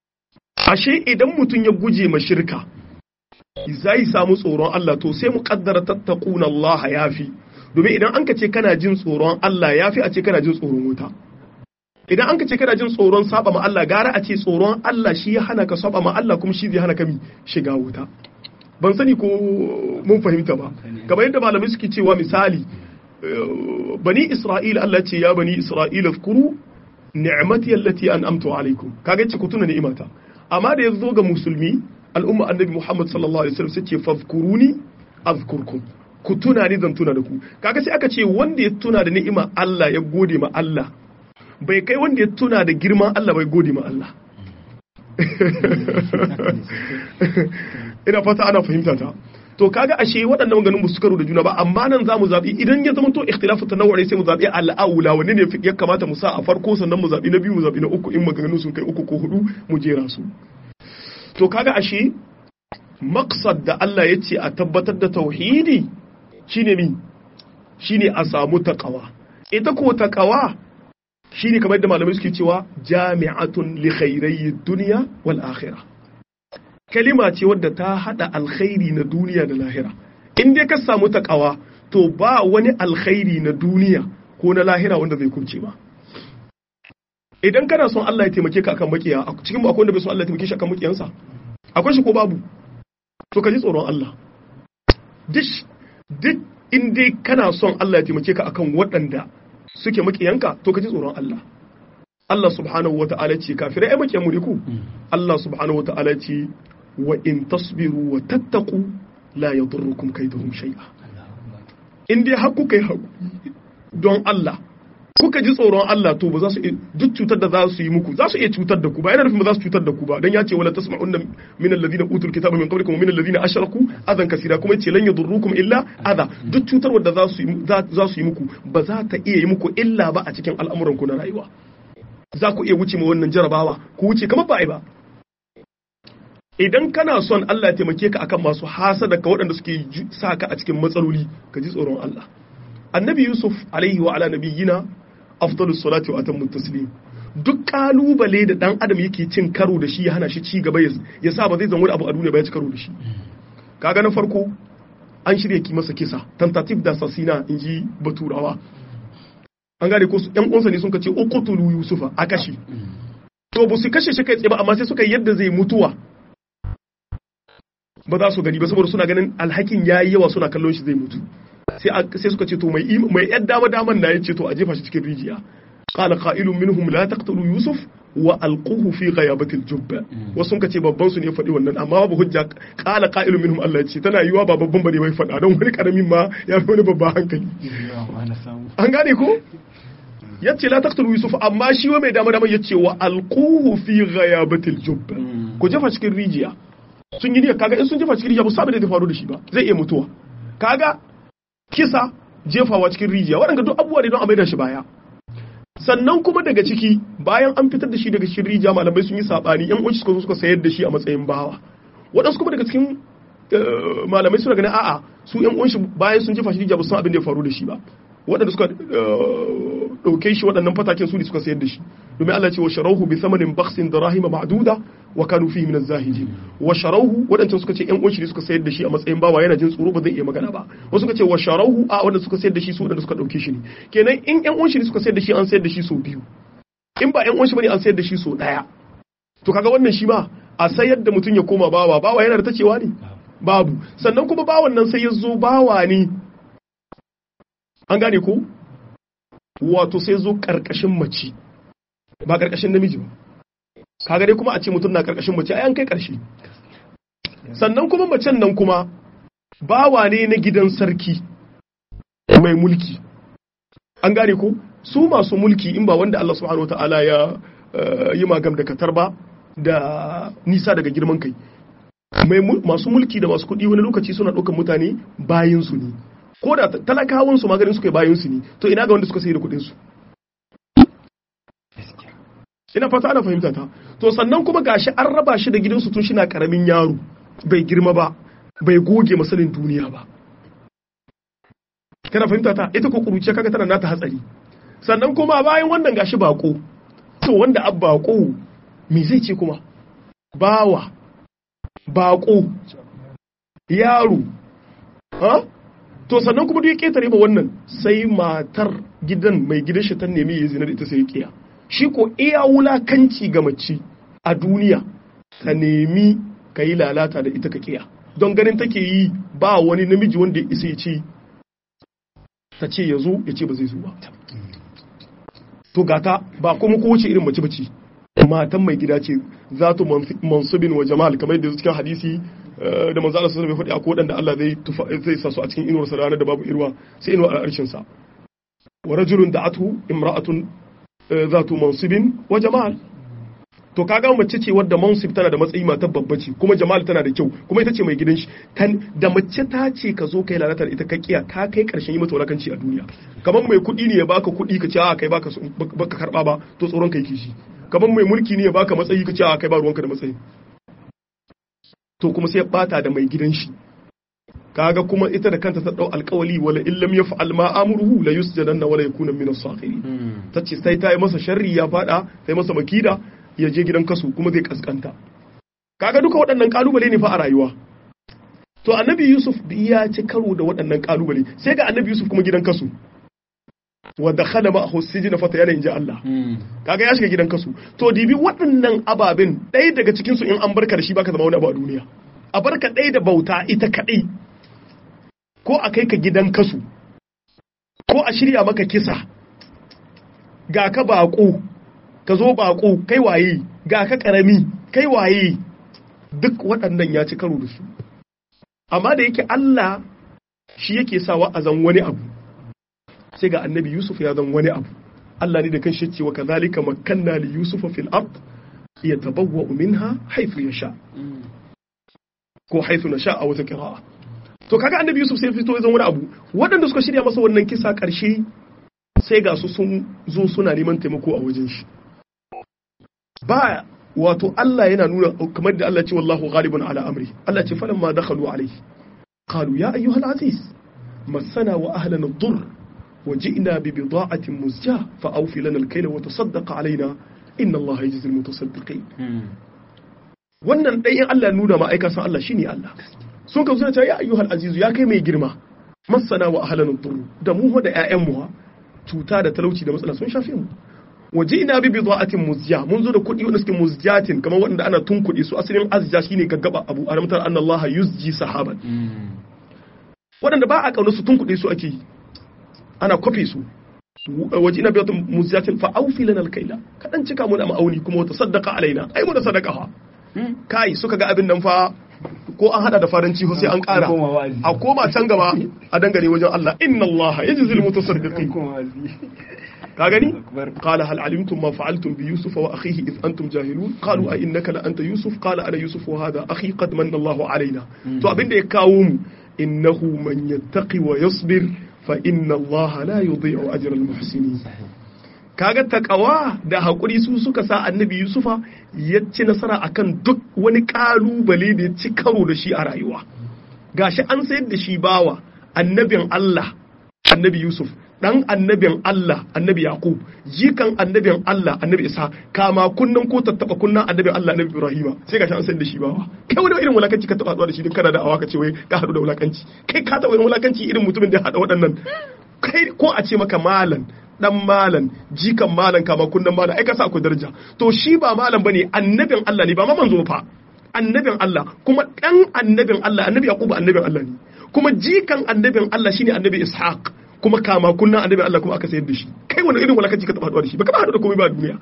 ashe idan mutum ya guje ma shirka zai samu tsoron Allah to sai mu kaddara tattaquna Allah yafi domin idan an ka ce kana jin tsoron Allah yafi a ce kana jin tsoron wuta idan an ka ce kana jin tsoron saba ma Allah gara a ce tsoron Allah shi ya hana ka saba ma Allah kuma shi zai hana ka mi shiga wuta ban sani ko mun fahimta ba kamar yadda malamai suke cewa misali bani Isra'ila Allah ce ya bani Isra'ila zkuru ni'mati allati an'amtu alaikum kaga ce ku tuna ni'imata amma da ya zo ga musulmi al'umma annabi Muhammad sallallahu alaihi wasallam sai ce fadhkuruni azkurkum ku tuna ni zan tuna da ku kaga sai aka ce wanda ya tuna da ni'ima Allah ya gode ma Allah bai kai wanda ya tuna da girman Allah bai gode ma Allah ina fata ana fahimta ta to kaga ashe waɗannan maganin ba su karo da juna ba amma nan za mu zaɓi idan ya zama to ikhtilafu tanawwuri sai mu zaɓi al'aula wanne ne ya kamata mu sa a farko sannan mu zaɓi na biyu mu zaɓi na uku in maganganun sun kai uku ko hudu mu jera su to kaga ashe maqsad da Allah ya ce a tabbatar da tauhidi shine mi shine a samu taqwa ita ko taqwa shine kamar da malamai suke cewa jami'atun li khairai dunya wal akhirah kalima ce wadda ta hada alkhairi na duniya da lahira in dai ka samu takawa to ba wani alkhairi na duniya ko na lahira wanda zai kurce ba idan kana son Allah ya taimake ka akan makiya a cikin mu akwai wanda bai son Allah ya taimake shi akan makiyansa akwai shi ko babu to ka ji tsoron Allah duk duk in dai kana son Allah ya taimake ka akan waɗanda suke makiyanka to ka ji tsoron Allah Allah subhanahu wata'ala ce kafirai ai makiyan mu ne ku Allah subhanahu wata'ala ce wa in tasbiru wa tattaqu la yadurrukum kaiduhum shay'a in dai har kuka yi haƙuri don Allah kuka ji tsoron Allah to ba za su duk cutar da za su yi muku za su iya cutar da ku ba yana nufin ba za su cutar da ku ba dan ya ce wala tasma'unna min alladhina utul kitaba min qablikum wa min alladhina ashraku adan kasira kuma yace lan yadurrukum illa adha duk cutar wadda za su yi za su yi muku ba za ta iya yi muku illa ba a cikin al'amuran ku na rayuwa za ku iya wuce ma wannan jarabawa ku wuce kamar ba ai ba idan kana son Allah ya taimake ka akan masu hasada ka waɗanda suke sa ka a cikin matsaloli ka ji tsoron Allah annabi yusuf alaihi wa ala nabiyyina afdalus salati wa atammu taslim duk kalubale da dan adam yake cin karo da shi ya hana shi ci gaba ya sa ba zai zama wani abu a duniya ba ya ci karo da shi kaga na farko an shirya ki masa kisa tentative da assassina in ji baturawa an gane ko yan uwansa ne sun kace uqtulu yusufa a kashe to ba su kashe shi kai tsaye ba amma sai suka yadda zai mutuwa ba za su gani ba saboda suna ganin alhakin yayi yawa suna kallon shi zai mutu sai suka ce to mai mai yan dama daman na yace to a jefa shi cikin rijiya qala qa'ilun minhum la taqtulu yusuf wa alquhu fi ghayabatil jubba wasu sun ce babban su ne faɗi wannan amma babu hujja qala qa'ilun minhum Allah ya ce tana yiwa ba babban bane bai faɗa don wani karamin ma ya fi wani babban hankali an gane ko yace la taqtulu yusuf amma shi wa mai dama dama yace wa alquhu fi ghayabatil jubba ku jefa cikin rijiya sun yi niyyar kaga in sun jefa cikin rijiya ba sabu da zai faru da shi ba zai iya mutuwa kaga kisa jefawa cikin rijiya waɗanda duk abubuwa ne don a maida shi baya sannan kuma daga ciki bayan an fitar da shi daga cikin rijiya malamai sun yi sabani yan uwanci suka suka sayar da shi a matsayin bawa waɗansu kuma daga cikin malamai suna ganin a'a su yan uwanci bayan sun jefa shi rijiya ba san abin da ya faru da shi ba waɗanda suka ɗauke shi waɗannan fatakin su ne suka sayar da shi domin Allah ce wa sharauhu bi thamanin bakhsin darahima ma'duda wa kanu fihi min az-zahidin wa sharauhu waɗancan suka ce ƴan uwan shi ne suka sayar da shi a matsayin bawa yana jin tsoro ba zai iya magana ba wasu suka ce wa sharauhu a waɗanda suka sayar da shi su waɗanda suka ɗauke shi ne kenan in ƴan uwan shi ne suka sayar da shi an sayar da shi sau biyu in ba ƴan uwan shi bane an sayar da shi sau ɗaya to kaga wannan shi ma a sayar da mutum ya koma bawa bawa yana da tacewa ne babu sannan kuma bawan nan sai ya zo bawa ne an gane ko wato sai zo karkashin mace ba karkashin namiji ba kaga dai kuma a ce mutum na karkashin mace ai an kai karshe sannan kuma macen nan kuma bawa ne na gidan sarki mai mulki an gane ko su masu mulki in ba wanda Allah subhanahu wataala ya yi magam da katar ba da nisa daga girman kai masu mulki da masu kuɗi wani lokaci suna ɗaukar mutane bayan su ne ko da talakawan su maganin suka yi bayan su ne to ina ga wanda suka sayi da kuɗin su ina fata ana fahimta ta to sannan kuma gashi an raba shi da gidansu tun shina karamin yaro bai girma ba bai goge masanin duniya ba kana fahimta ta ita ko kuruciya kaga tana nata hatsari sannan kuma bayan wannan gashi bako to wanda ab bako me zai ce kuma bawa bako yaro ha to sannan kuma duk ya ketare ba wannan sai matar gidan mai gidan shi ta nemi ya zina da ita sai ya kiya shi ko iya wulakanci ga mace a duniya ka nemi ka yi lalata da ita ka kiya don ganin take yi ba wani namiji wanda ya isa ya ce ta ce ya zo ya ce ba zai zo ba to gata ba kuma kowace irin mace bace matan mai gida ce za tu mansubin wa jamal kamar yadda cikin hadisi da manzo Allah sallallahu alaihi wasallam ya faɗi akwai wadanda Allah zai zai sa su a cikin inuwar sa ranar da babu irwa sai inuwar al'arshin sa wa rajulun da'atu imra'atun zatu mansibin wa jamal to kaga mace ce wadda mansib tana da matsayi matar babba ce kuma jamal tana da kyau kuma ita ce mai gidan shi da mace ta ce ka zo kai lalata da ita ka kiya ka kai karshen yi mata wulakanci a duniya kamar mai kuɗi ne ya baka kuɗi ka ce a kai baka baka karba ba to tsoron kai kishi kamar mai mulki ne ya baka matsayi ka ce a kai ba ruwanka da matsayi to kuma sai ya bata da mai gidan shi kaga kuma ita da kanta ta dau alkawali wala illam yaf'al ma amruhu la yusjadanna wala yakuna min as-sakhirin tace sai ta yi masa sharri ya fada sai masa makida ya je gidan kasu kuma zai kaskanta kaga duka waɗannan kalubale ne fa a rayuwa to annabi yusuf ya ci karo da waɗannan kalubale sai ga annabi yusuf kuma gidan kasu wa dakhala ma'ahu sijna fa tayana inji Allah kaga ya shiga gidan kasu to dibi waɗannan ababen ɗaya daga cikin su in an barka da shi baka zama wani abu a duniya a barka ɗaya da bauta ita kaɗai ko a kai ka gidan kasu ko a shirya maka kisa ga ka baƙo ka zo baƙo kai waye ga ka ƙarami kai waye duk waɗannan ya ci karo da su amma da yake Allah shi yake sawa a zan wani abu sai ga annabi Yusuf ya zan wani abu Allah ne da kan shi cewa kazalika makanna li Yusuf fil ard yatabawwa minha haythu yasha ko haythu nasha a wata qira'a to kaga annabi Yusuf sai fito ya zan wani abu waɗanda suka shirya masa wannan kisa ƙarshe sai ga su sun zo suna neman taimako a wajen shi ba wato Allah yana nuna kamar da Allah ce wallahu ghalibun ala amri Allah ce falamma dakhalu alayhi qalu ya ayyuhal aziz masana wa ahlana ad-durr وجئنا ببضاعة مزجاة فأوفي لنا الكيل وتصدق علينا إن الله يجزي المتصدقين wannan ɗayan Allah nuna ma aika san Allah shine Allah sun ka suna cewa ya ayyuhal azizu ya kai mai girma masana wa ahlan turu da mu da ƴaƴan mu cuta da talauci da matsala sun shafe mu waje ina bi bidaatin muzja mun zo da kuɗi wanda suke muzjatin kamar wanda ana tunkuɗe su asalin azja shine gaggaba abu alamtar anna Allah yuzji sahaban waɗanda ba a kauna su tunkuɗe su ake ana kwafe su waje ina biyatun muzjatin fa aufi lana alkaila kadan cika mu da ma'auni kuma wata sadaka alaina ai mu da sadaka fa kai suka ga abin nan fa ko an hada da faranci ko sai an kara a koma can gaba a dangane wajen Allah inna Allah yajzil mutasaddiqin ka gani qala hal alimtum ma fa'altum bi yusuf wa akhihi id antum jahilun qalu a innaka la anta yusuf qala ana yusuf wa hadha akhi qad manna Allah alaina to abin da ya kawo mu innahu man yattaqi wa yasbir fa inna Allah la yudhi'u ajra al-muhsinin kaga takawa da hakuri su suka sa annabi Yusufa ya ci nasara akan duk wani kalubale da ya ci karo da shi a rayuwa gashi an sayar da shi bawa annabin Allah annabi Yusuf dan annabin Allah annabi Yaqub jikan annabin Allah annabi Isa kama kunnan ko tattaba kunnan annabin Allah annabi Ibrahima sai gashi an sayar da shi bawa kai wani irin wulakanci ka taba haɗuwa da shi din kana da awa ka ce wai ka haɗu da wulakanci kai ka taba irin wulakanci irin mutumin da ya haɗa waɗannan kai ko a ce maka malan dan malan jikan malan kama kunnan malan ai ka sa akwai daraja to shi ba malan bane annabin Allah ne ba ma manzo fa annabin Allah kuma dan annabin Allah annabi Yaqub annabin Allah ne kuma jikan annabin Allah shine annabi Ishaq kuma kama kunnan annabin Allah kuma aka sayar da shi kai wani irin walakanci ka taba haɗuwa da shi baka ba haɗu da komai ba duniya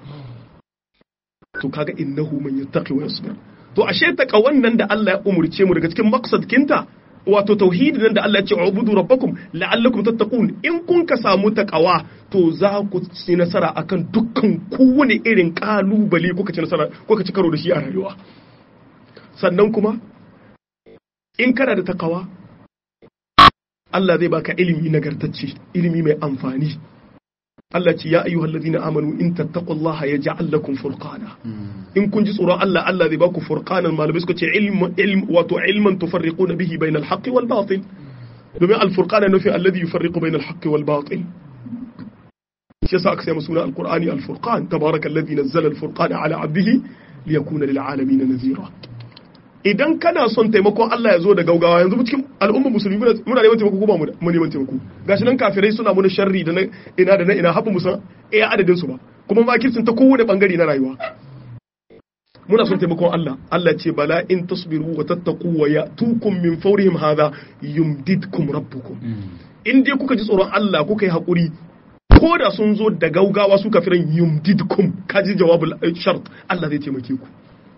to kaga innahu man yattaqi wa yasbir to ashe taka wannan da Allah ya umurce mu daga cikin maqsad kinta wato tauhidi nan da Allah ya ce ubudu rabbakum la'allakum tattaqun in kun ka samu takawa to za ku ci nasara akan dukkan kowane irin kalubale kuka ci nasara kuka ci karo da shi a rayuwa sannan kuma in kana da takawa Allah zai baka ilimi nagartacce ilimi mai amfani Allah ce ya ayyuhal ladina amanu in tattaqullaha yaj'al lakum furqana in kun ji tsoron Allah Allah zai baku furqanan malamai suka ce ilm ilm wato ilman tufarriquna bihi bayna al-haqqi wal batil domin al-furqana nufi alladhi yufarriqu bayna al-haqqi wal batil shi yasa aka sai suna al-qur'ani al-furqan tabaraka alladhi nazzala al-furqana ala 'abdihi liyakuna lil 'alamin nadhira idan kana son taimakon Allah ya zo da gaugawa yanzu cikin al'ummar musulmi muna neman taimako ko ba mu neman taimako gashi nan kafirai suna muna sharri da ina da na ina haɓu musan iya adadin su ba kuma makircin ta kowane bangare na rayuwa muna son taimakon Allah Allah ce bala in tasbiru wa tattaqu wa yatukum min fawrihim hadha yumdidkum rabbukum in dai kuka ji tsoron Allah kuka yi hakuri ko da sun zo da gaugawa su kafiran yumdidkum kaji jawabul shart Allah zai taimake ku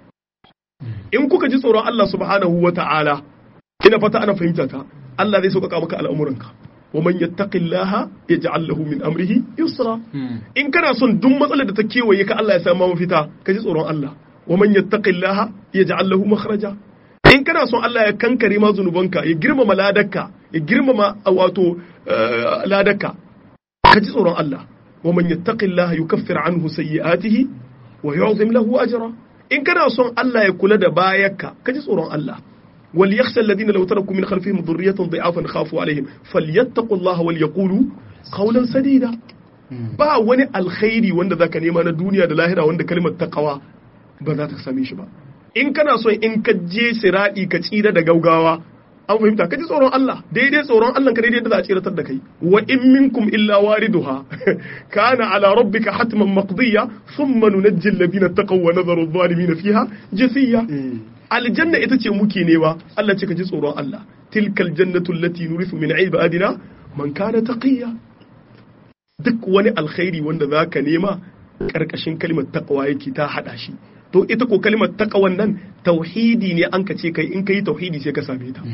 in kuka ji tsoron Allah subhanahu wa ta'ala ina fata ana fahimta ta Allah zai sauƙaƙa maka al'amuranka wa man yattaqillaha yaj'al lahu min amrihi yusra in kana son duk matsalar da ta kewaye ka Allah ya sa ma mafita ka ji tsoron Allah wa man yattaqillaha yaj'al lahu makhraja in kana son Allah ya kankare ma zunubanka ya girmama ladarka ya girmama wato ladarka ka ji tsoron Allah wa man yattaqillaha yukaffir anhu sayyi'atihi wa yu'zim lahu ajra in kana son Allah ya kula da bayanka ka ji tsoron Allah wal yakhsha alladhina law taraku min khalfihim dhurriyatan dha'afan khafu alaihim falyattaqullaha wal yaqulu qawlan sadida ba wani alkhairi wanda zaka nema na duniya da lahira wanda kalmar taqwa ba za ta same shi ba in kana so in ka je siradi ka tsira da gaugawa an fahimta ka ji tsoron Allah daidai tsoron Allah ka daidai da za a tsiratar da kai wa in minkum illa wariduha kana ala rabbika hatman maqdiya thumma nunajji alladhina taqaw wa nadharu adh-dhalimin fiha jathiya aljanna ita ce muke nema Allah ce ka ji tsoron Allah tilkal jannatu allati nurithu min ibadina man kana taqiya duk wani alkhairi wanda zaka nema karkashin kalmar taqwa yake ta hada shi to ita ko kalmar taqwan nan tauhidi ne an ka ce kai in kai tauhidi sai ka same ta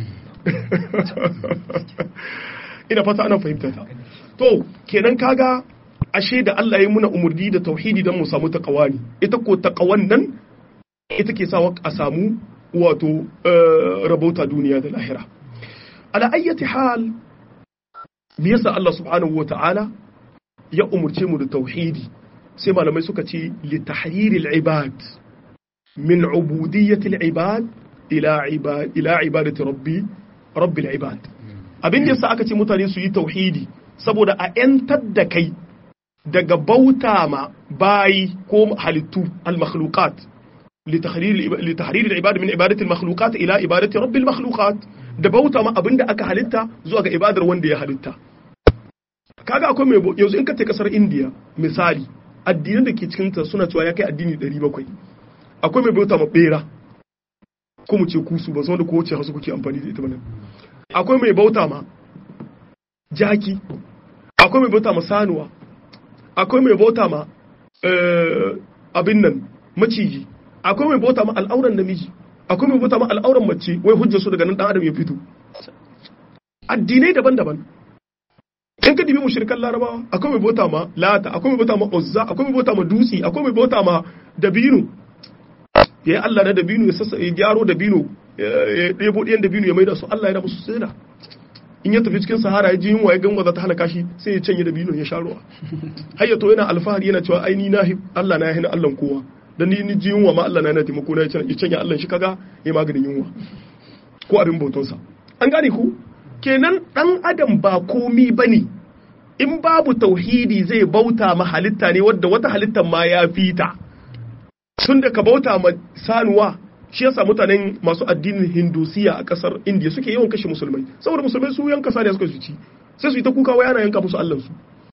ina fata ana fahimta ta to kenan kaga ashe da Allah ya muna umurni da tauhidi don mu samu taqwa ne ita ko taqwan nan ita ke sawa a samu wato rabauta duniya da lahira ala ayyati hal me yasa Allah subhanahu wa ta'ala ya umurce mu da tauhidi sai malamai suka ce li tahriri al-ibad min ubudiyyati al-ibad ila ibad ila ibadati rabbi rabbil ibad abin da yasa aka ce mutane su yi tauhidi saboda a yantar da kai daga bauta ma bayi ko halittu al-makhluqat لتحرير العباد من عبادة المخلوقات إلى عبادة رب المخلوقات da bauta ma abin da aka halitta zuwa ga ibadar wanda ya halitta kaga akwai mai yanzu in ka ta kasar India misali addinan da ke cikin ta suna cewa ya kai addini 700 akwai mai bauta ma bera ko mu ce kusu ba san da ko wace hasu kuke amfani da ita bane akwai mai bauta ma jaki akwai mai bauta ma sanuwa akwai mai bauta ma abin nan maciji akwai mai bauta ma al'auran namiji akwai mai bauta ma al'auran mace wai hujjar su daga nan dan adam ya fito addinai daban-daban in ka dibi mushrikan larabawa akwai mai bauta ma lata akwai mai bauta ma uzza akwai mai bauta ma dutsi akwai mai bauta ma dabino yayi Allah na dabino ya sassa ya gyaro dabino ya ɗebo ɗiyan dabino ya maida su Allah ya da musu sirra in ya tafi cikin sahara ya ji yunwa ya gangwa za ta halaka shi sai ya canye dabino ya sha ruwa har ya to yana alfahari yana cewa ai ni na Allah na ya hina Allah kowa dan ni ni ji yunwa ma Allah na yana taimako na ya canya Allah shi kaga ya maganin yunwa ko abin bautonsa an gane ku kenan dan adam ba komi bane in babu tauhidi zai bauta ma halitta ne wadda wata halittar ma ya fita tun da ka bauta ma sanuwa shi yasa mutanen masu addinin hindusiya a kasar indiya suke yawan kashe musulmai saboda musulmai su yanka saniya suka su ci sai su yi ta kuka wai ana yanka musu allansu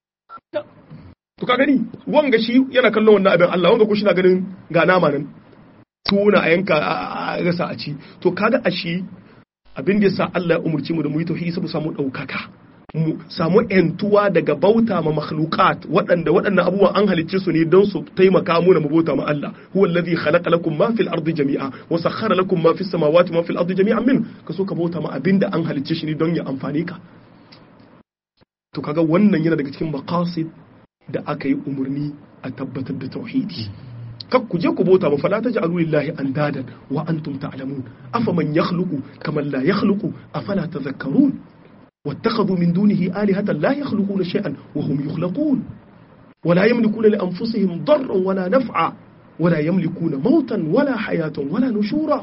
to ka gani wanga shi yana kallon wannan abin Allah wanga ko shi na ganin ga nama nan tuna a yanka a rasa a ci to kaga a shi abin da yasa Allah ya umurci mu da mu yi tauhidi saboda samu daukaka mu samu yantuwa daga bauta ma makhluqat waɗanda waɗannan abubuwan an halicce su ne don su taimaka mu na mu bauta ma Allah huwa allazi khalaqa lakum ma fil ardi jami'a wa sakhkhara lakum ma fis samawati ma fil ardi jami'an min ka so ka bauta ma abinda an halicce shi ne don ya amfane ka to kaga wannan yana daga cikin maqasid da aka yi umarni a tabbatar da tauhidi kak ku je ku bauta ma fala taj'alu lillahi andadan wa antum ta'lamun afaman yakhluqu kaman la yakhluqu afala tadhakkarun واتخذوا من دونه آلهة لا يخلقون شيئا وهم يخلقون ولا يملكون لأنفسهم ضرا ولا نفعا ولا يملكون موتا ولا حياة ولا نشورا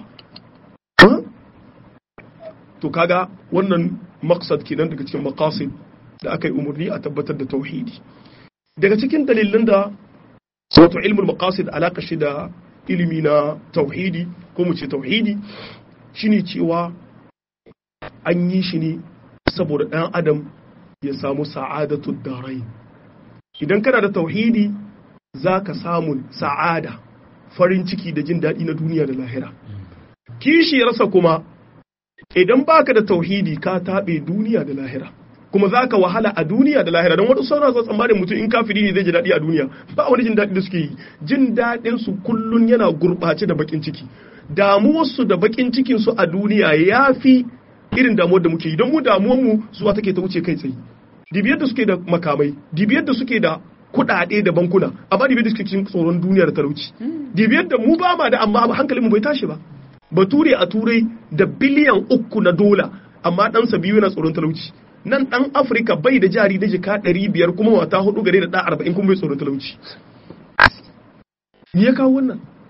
to kaga wannan maqsad kenan daga cikin maqasid da aka yi umarni a tabbatar da tauhidi daga cikin dalilan da wato ilmul maqasid alaka shi da ilimi na tauhidi ko mu ce tauhidi shine cewa an yi shi ne saboda ɗan adam ya samu sa'adatu darai idan kana da tauhidi za ka samu sa'ada farin ciki da jin daɗi na duniya da lahira kishiyarsa kuma idan baka da tauhidi ka taɓe duniya da lahira kuma za ka wahala a duniya da lahira don waɗansu sauran tsammanin mutum in kafiri ne zai ji daɗi a duniya ba wani jin daɗi da suke yi jin daɗin su kullun yana gurɓace da bakin ciki damuwarsu da bakin cikinsu a duniya ya fi irin damuwar da muke yi don mu damuwar mu zuwa take ta wuce kai tsaye dibiyar da suke da makamai dibiyar da suke da kuɗaɗe da bankuna amma dibiyar da suke cikin tsoron duniya da talauci dibiyar da mu ba ma da amma hankalin mu bai tashi ba bature a turai da biliyan uku na dola amma ɗansa biyu yana tsoron talauci nan ɗan afirka bai da jari da jika ɗari biyar kuma wata hudu gare da ɗa arba'in kuma bai tsoron talauci me ya kawo wannan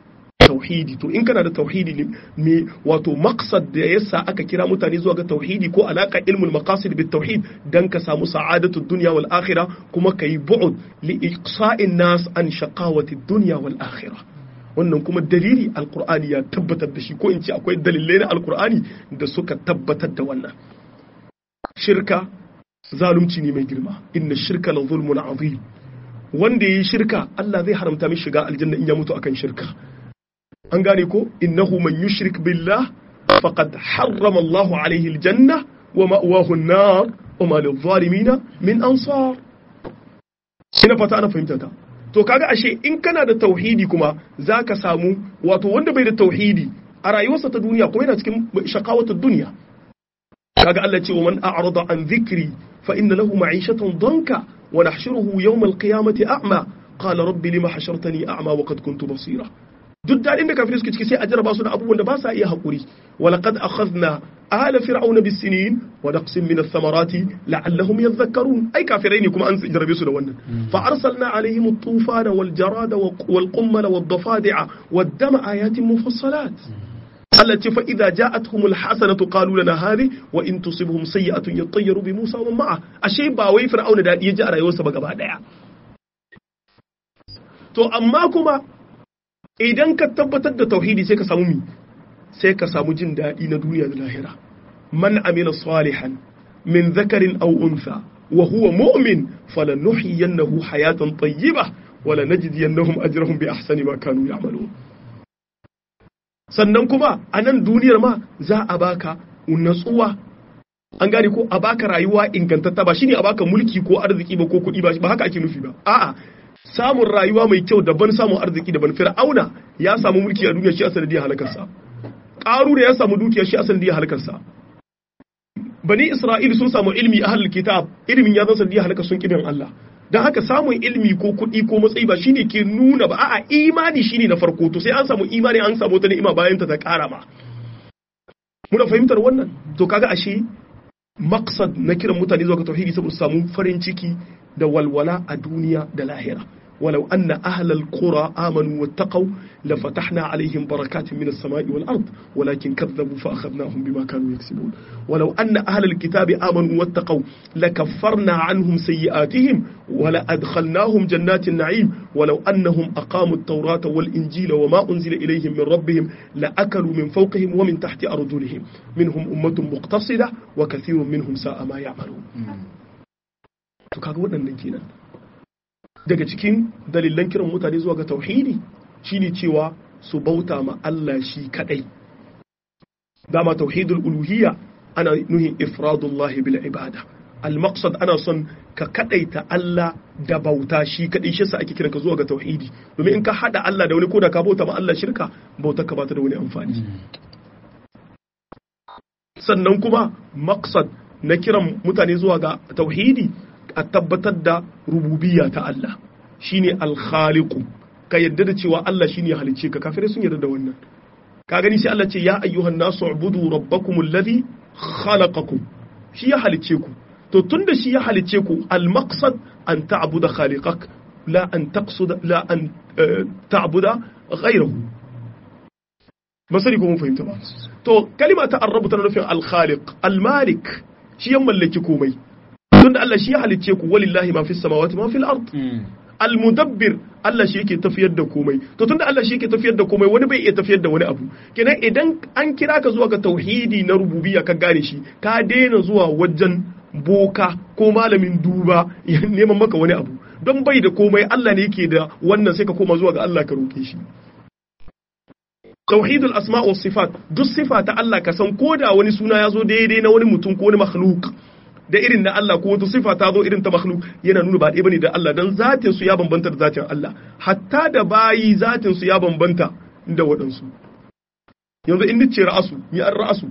tauhidi to in kana da tauhidi ne me wato maqsad da yasa aka kira mutane zuwa ga tauhidi ko alaka ilmul maqasid bit tauhid dan ka samu sa'adatu dunya wal akhirah kuma kai bu'd li iqsa'in nas an shaqawati dunya wal akhirah wannan kuma dalili alqur'ani ya tabbatar da shi ko in ce akwai dalilai na alqur'ani da suka tabbatar da wannan shirka zalunci ne mai girma inna shirka la zulmun azim wanda yayi shirka Allah zai haramta mishi shiga aljanna in ya mutu akan shirka an gane ko innahu man yushrik billah faqad harrama Allahu alayhi aljanna wa ma'wahu an-nar wa ma lil-zalimin min ansar ina fata ana fahimta ta to kaga ashe in kana da tauhidi kuma zaka samu wato wanda bai da tauhidi a rayuwarsa ta duniya kuma yana cikin shaqawatud duniya kaga Allah ce wa man a'rada an dhikri fa inna lahu ma'ishatan danka wa nahshuruhu yawm al-qiyamati a'ma qala rabbi lima hashartani a'ma wa qad kuntu basira duk daɗin da kafirai suke ciki sai a jarraba su da abubuwan da ba sa iya haƙuri walaqad akhadna ala fir'auna bis-sinin wa naqsin min ath-thamarati la'allahum yadhakkarun ai kafirai ne kuma an jarrabe su da wannan fa arsalna alaihim at-tufana wal jarada wal qummala wad dafadi'a wad dama ayatin mufassalat Allah ce fa idza ja'atuhum al-hasanatu qalu lana hadhi wa in tusibhum sayyi'atun yattayyaru bi Musa wa ma'a ashe ba wai fir'auna da ya ji a rayuwarsa ba gaba daya to amma kuma idan ka tabbatar da tauhidi sai ka samu mi sai ka samu jin daɗi na duniya da lahira man amila salihan min zakarin aw untha wa huwa mu'min falanuhyiyannahu hayatan tayyiba wa lanajziyannahum ajrahum bi ahsani ma kanu ya'malun sannan kuma a nan duniyar ma za a baka natsuwa an gane ko a baka rayuwa ingantatta ba shine a baka mulki ko arziki ba ko kuɗi ba haka ake nufi ba a'a samun rayuwa mai kyau daban samun arziki daban fir'auna ya samu mulki a duniya shi a sanadiyar halakarsa ƙaru da ya samu dukiya shi a sanadiyar halakarsa bani isra'il sun samu ilmi a halal kitab ilimin ya zan sanadiyar halakar sun kibin Allah don haka samun ilmi ko kuɗi ko matsayi ba shine ke nuna ba a'a imani shine na farko to sai an samu imani an samu wata ni'ima bayan ta ta ƙara ma muna fahimtar wannan to kaga ashe maqsad na kiran mutane zuwa ga tauhidi saboda samu farin ciki da walwala a duniya da lahira ولو أن أهل القرى آمنوا واتقوا لفتحنا عليهم بركات من السماء والأرض ولكن كذبوا فأخذناهم بما كانوا يكسبون ولو أن أهل الكتاب آمنوا واتقوا لكفرنا عنهم سيئاتهم ولأدخلناهم جنات النعيم ولو أنهم أقاموا التوراة والإنجيل وما أنزل إليهم من ربهم لأكلوا من فوقهم ومن تحت أرجلهم منهم أمة مقتصدة وكثير منهم ساء ما يعملون تكاغونا نجينا daga cikin dalilan kiran mutane zuwa ga tauhidi shine cewa su bauta ma Allah shi kadai dama tauhidul uluhiyya ana nuhin ifradullahi bil ibada al maqsad ana son ka kadaita Allah da bauta shi kadai shi yasa ake kiran ka zuwa ga tauhidi domin in ka hada Allah da wani koda ka bauta ma Allah shirka bautar ka ba ta da wani amfani sannan kuma maqsad na kiran mutane zuwa ga tauhidi a tabbatar da rububiyya ta Allah shine al-khaliqu ka yadda da cewa Allah shine ya halicce ka kafirai sun yarda da wannan ka gani sai Allah ce ya ayyuhan nasu ubudu rabbakum alladhi khalaqakum shi ya halicce ku to tunda shi ya halicce ku al-maqsad an ta'budu khaliqak la an taqsud la an ta'budu ghayrahu masari ko mun fahimta ba to kalima ta arrabu tana nufin al-khaliq al-malik shi ya mallaki komai tunda Allah shi ya halicce ku walillahi ma fis samawati ma fil ard almudabbir Allah shi yake tafiyar da komai to tunda Allah shi yake tafiyar da komai wani bai iya tafiyar da wani abu kenan idan an kira ka zuwa ga tauhidi na rububiyya ka gane shi ka daina zuwa wajen boka ko malamin duba ya neman maka wani abu don bai da komai Allah ne yake da wannan sai ka koma zuwa ga Allah ka roke shi tauhidul asma wa sifat duk sifa ta Allah ka san koda wani suna ya zo daidai na wani mutum ko wani makhluk da irin na Allah ko wata sifa ta zo irin ta makhluk yana nuna ba ɗaya bane da Allah dan zatin su ya bambanta da zatin Allah hatta da bayi zatin su ya bambanta da waɗansu yanzu in nace ra'asu mi an ra'asu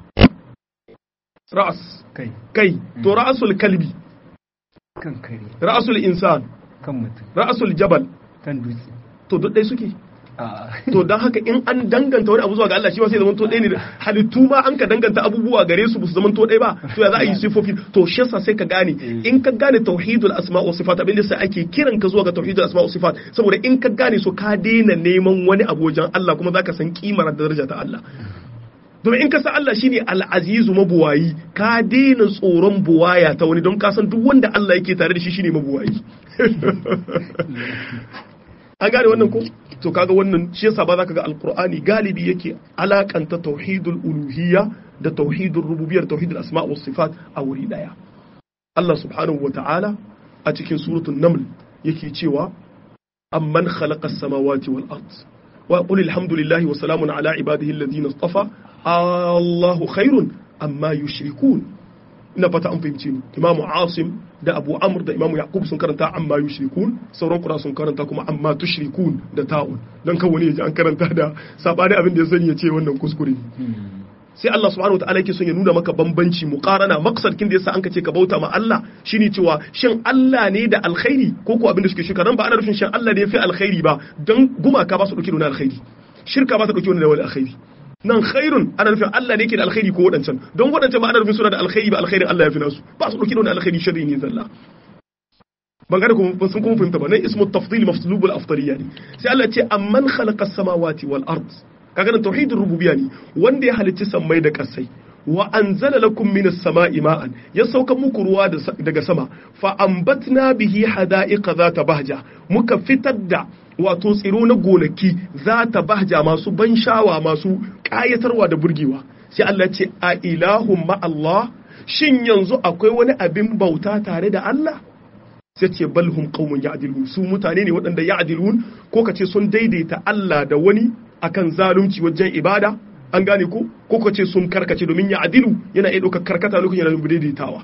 ra'as kai kai to ra'asul kalbi kan kare ra'asul insan kan mutum ra'asul jabal kan dutse to duk ɗaya suke to dan haka in an danganta wani abu zuwa ga Allah shi ma sai zaman to ɗaya ne halittu ma an ka danganta abubuwa gare su su zaman to ɗaya ba to ya za a yi sifofi to shi yasa sai ka gane in ka gane tauhidul asma wa sifat abin da sai ake kiran ka zuwa ga tauhidul asma wa sifat saboda in ka gane su ka daina neman wani abu wajen Allah kuma zaka san kimar da daraja ta Allah domin in ka san Allah shine al-azizu mabuwayi ka daina tsoron buwaya ta wani don ka san duk wanda Allah yake tare da shi shine mabuwayi an gane wannan ko to kaga wannan shi yasa ba za ka ga alqur'ani galibi yake alakanta tauhidul uluhiyya da tauhidul rububiyyah tauhidul asma was sifat a wuri daya Allah subhanahu wata'ala a cikin suratul naml yake cewa amman khalaqa as-samawati wal ard wa qul alhamdulillahi wa salamun ala ibadihi alladhina istafa Allahu khairun amma yushrikun ina fata an fahimci ni imamu asim da abu amr da imamu yaqub sun karanta amma yushrikun sauran kura sun karanta kuma amma tushrikun da ta'un dan kan wani yaji an karanta da sabani abin da ya sani ya ce wannan kuskure sai Allah subhanahu wataala yake son ya nuna maka bambanci muqarana maqsad kin da yasa an ce ka bauta ma Allah shine cewa shin Allah ne da alkhairi ko ko abin da suke shirka dan ba ana nufin shin Allah ne ya fi alkhairi ba dan gumaka ba su dauke da alkhairi shirka ba ta dauke da wani alkhairi nan khairun ana nufin Allah ne ke da alkhairi ko wadancan don wadancan ba ana nufin suna da alkhairi ba alkhairin Allah ya fi nasu ba su dauki da wani alkhairi sharri ne zalla ban gane kuma sun kuma fahimta ba nan ismu tafdil mafslub al afdaliyya ne sai Allah ya ce amman khalaqa samawati wal ard kaga nan tauhidur rububiyya ne wanda ya halicci sammai da kasai wa anzala lakum minas sama'i ma'an ya sauka muku ruwa daga sama fa ambatna bihi hada'iqa zata bahja muka fitar da wato tsiro na gonaki zata bahja masu ban shawa masu kayatarwa da burgewa sai Allah ce a ilahun ma Allah shin yanzu akwai wani abin bauta tare da Allah sai ce balhum qaumun ya'dilun su mutane ne waɗanda ya'dilun ko kace sun daidaita Allah da wani akan zalunci wajen ibada an gane ko ko ka ce sun karkace domin ya adilu yana iya ɗaukar karkata lokacin yana daidaitawa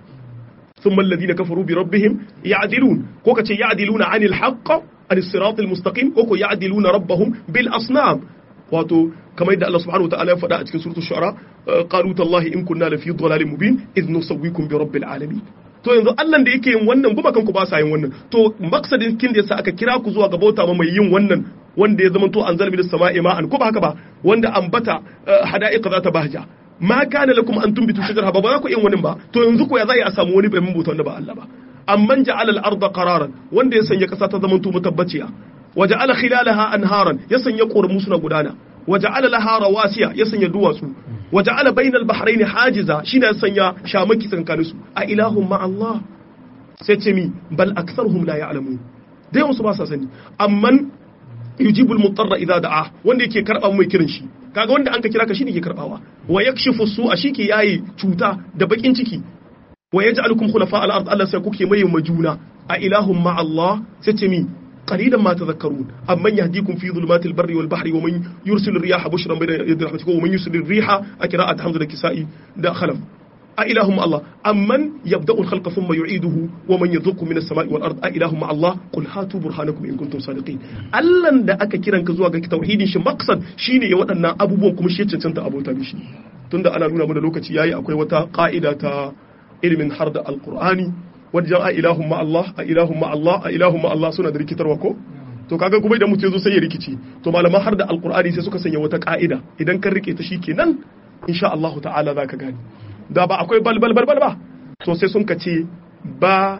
ثم الذين كفروا بربهم يعدلون كوكا يعدلون عن الحق عن الصراط المستقيم كوكا يعدلون ربهم بالأصنام wato kamar yadda Allah subhanahu wataala ya faɗa a cikin suratul shu'ara qalu tallahi in kunna lafi dhalalin mubin idh nusawwikum bi rabbil alamin to yanzu Allah da yake yin wannan kuma kanku ba sa yin wannan to maksadin kin da yasa aka kira ku zuwa ga bauta ma mai yin wannan wanda ya zama to an zalbi da sama'i ma'an ko ba haka ba wanda ambata hada'iqa za ta bahja ma kana lakum an tumbitu shajarha ba ba za ku yin wani ba to yanzu ko ya za a samu wani bai bauta wanda ba Allah ba amman ja'ala al-ardha qararan wanda ya sanya kasa ta zama to mutabbaciya waja'ala khilalaha anharan ya sanya ƙoramu suna gudana waja'ala laha rawasiya ya sanya duwatsu waja'ala bainal bahrain hajiza shine ya sanya shamaki tsakanin su a ilahum ma Allah sai ce mi bal aktharuhum la ya'lamun da yawan su ba sa sani amman yujibul mutarra idza da'a wanda yake karba mai kiran shi kaga wanda an ka kira ka shine ke karbawa wa yakshifu su'a shike yayi cuta da bakin ciki wa yaj'alukum khulafa al-ard Allah sai kuke mai majuna a ilahum ma Allah sai ce mi قليلا ما تذكرون أمن يهديكم في ظلمات البر والبحر ومن يرسل الرياح بشرا بين يدي رحمته ومن يرسل الريح أكراءة حمد الكسائي دا خلف أإلههم الله أمن يبدأ الخلق ثم يعيده ومن يذوق من السماء والأرض أإلههم مع الله قل هاتوا برهانكم إن كنتم صادقين ألن دا أكا كيران كزوا ga tauhidin shi maqsad shine ya waɗannan abubuwan kuma shi cancanta abota mishi tunda ana nuna mana lokaci yayi akwai wata ka'ida ta ilimin har da alqur'ani wajen a ilahun ma Allah a ilahun ma Allah a ilahun ma Allah suna da rikitarwa ko to kaga kuma idan mutum ya zo sai ya rikici to malaman har da alqur'ani sai suka sanya wata ka'ida idan kan rike ta shikenan insha Allah ta'ala zaka gani da ba akwai bal bal bal ba to sai sun kace ba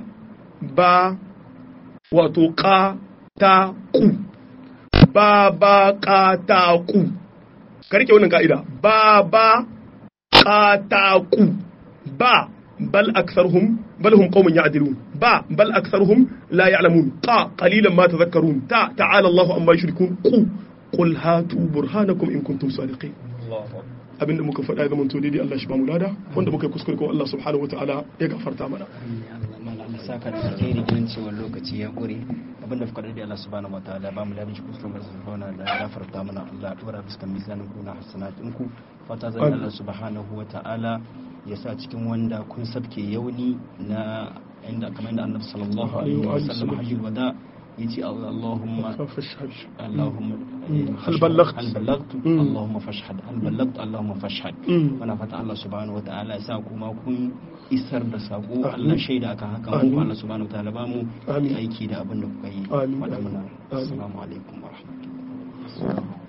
ba wato ka ta ku ba ba ka ta ku ka rike wannan ka'ida ba ba ka ta ku ba بل أكثرهم بل هم قوم يعدلون با بل أكثرهم لا يعلمون قا قليلا ما تذكرون تا تعالى الله أما يشركون قو قل هاتوا برهانكم إن كنتم صادقين abinda muka faɗa ya zamanto daidai Allah shi ba mu lada wanda muka kuskure ko Allah subhanahu wa ta'ala ya gafarta mana Allah saka da alheri ganin cewa lokaci ya ƙure abinda fuka daidai Allah subhanahu wa ta'ala ba mu ladan shi kuskure ba su fauna da gafarta mana Allah ya dora fuskan mizanin ku na hasanatin ku fata zan Allah subhanahu wa ta'ala ya sa cikin wanda kun sabke yauni na inda kamar inda annabi sallallahu alaihi wa sallam hajjul wada yace Allahumma Allahumma hal ballagt hal ballagt Allahumma fashhad hal ballagt Allahumma fashhad muna fata Allah subhanahu wataala ya sa kuma kun isar da sako Allah shaida akan haka mu Allah subhanahu wataala ba mu aiki da abin da kuka yi faɗa mana assalamu alaikum wa rahmatullahi Assalamu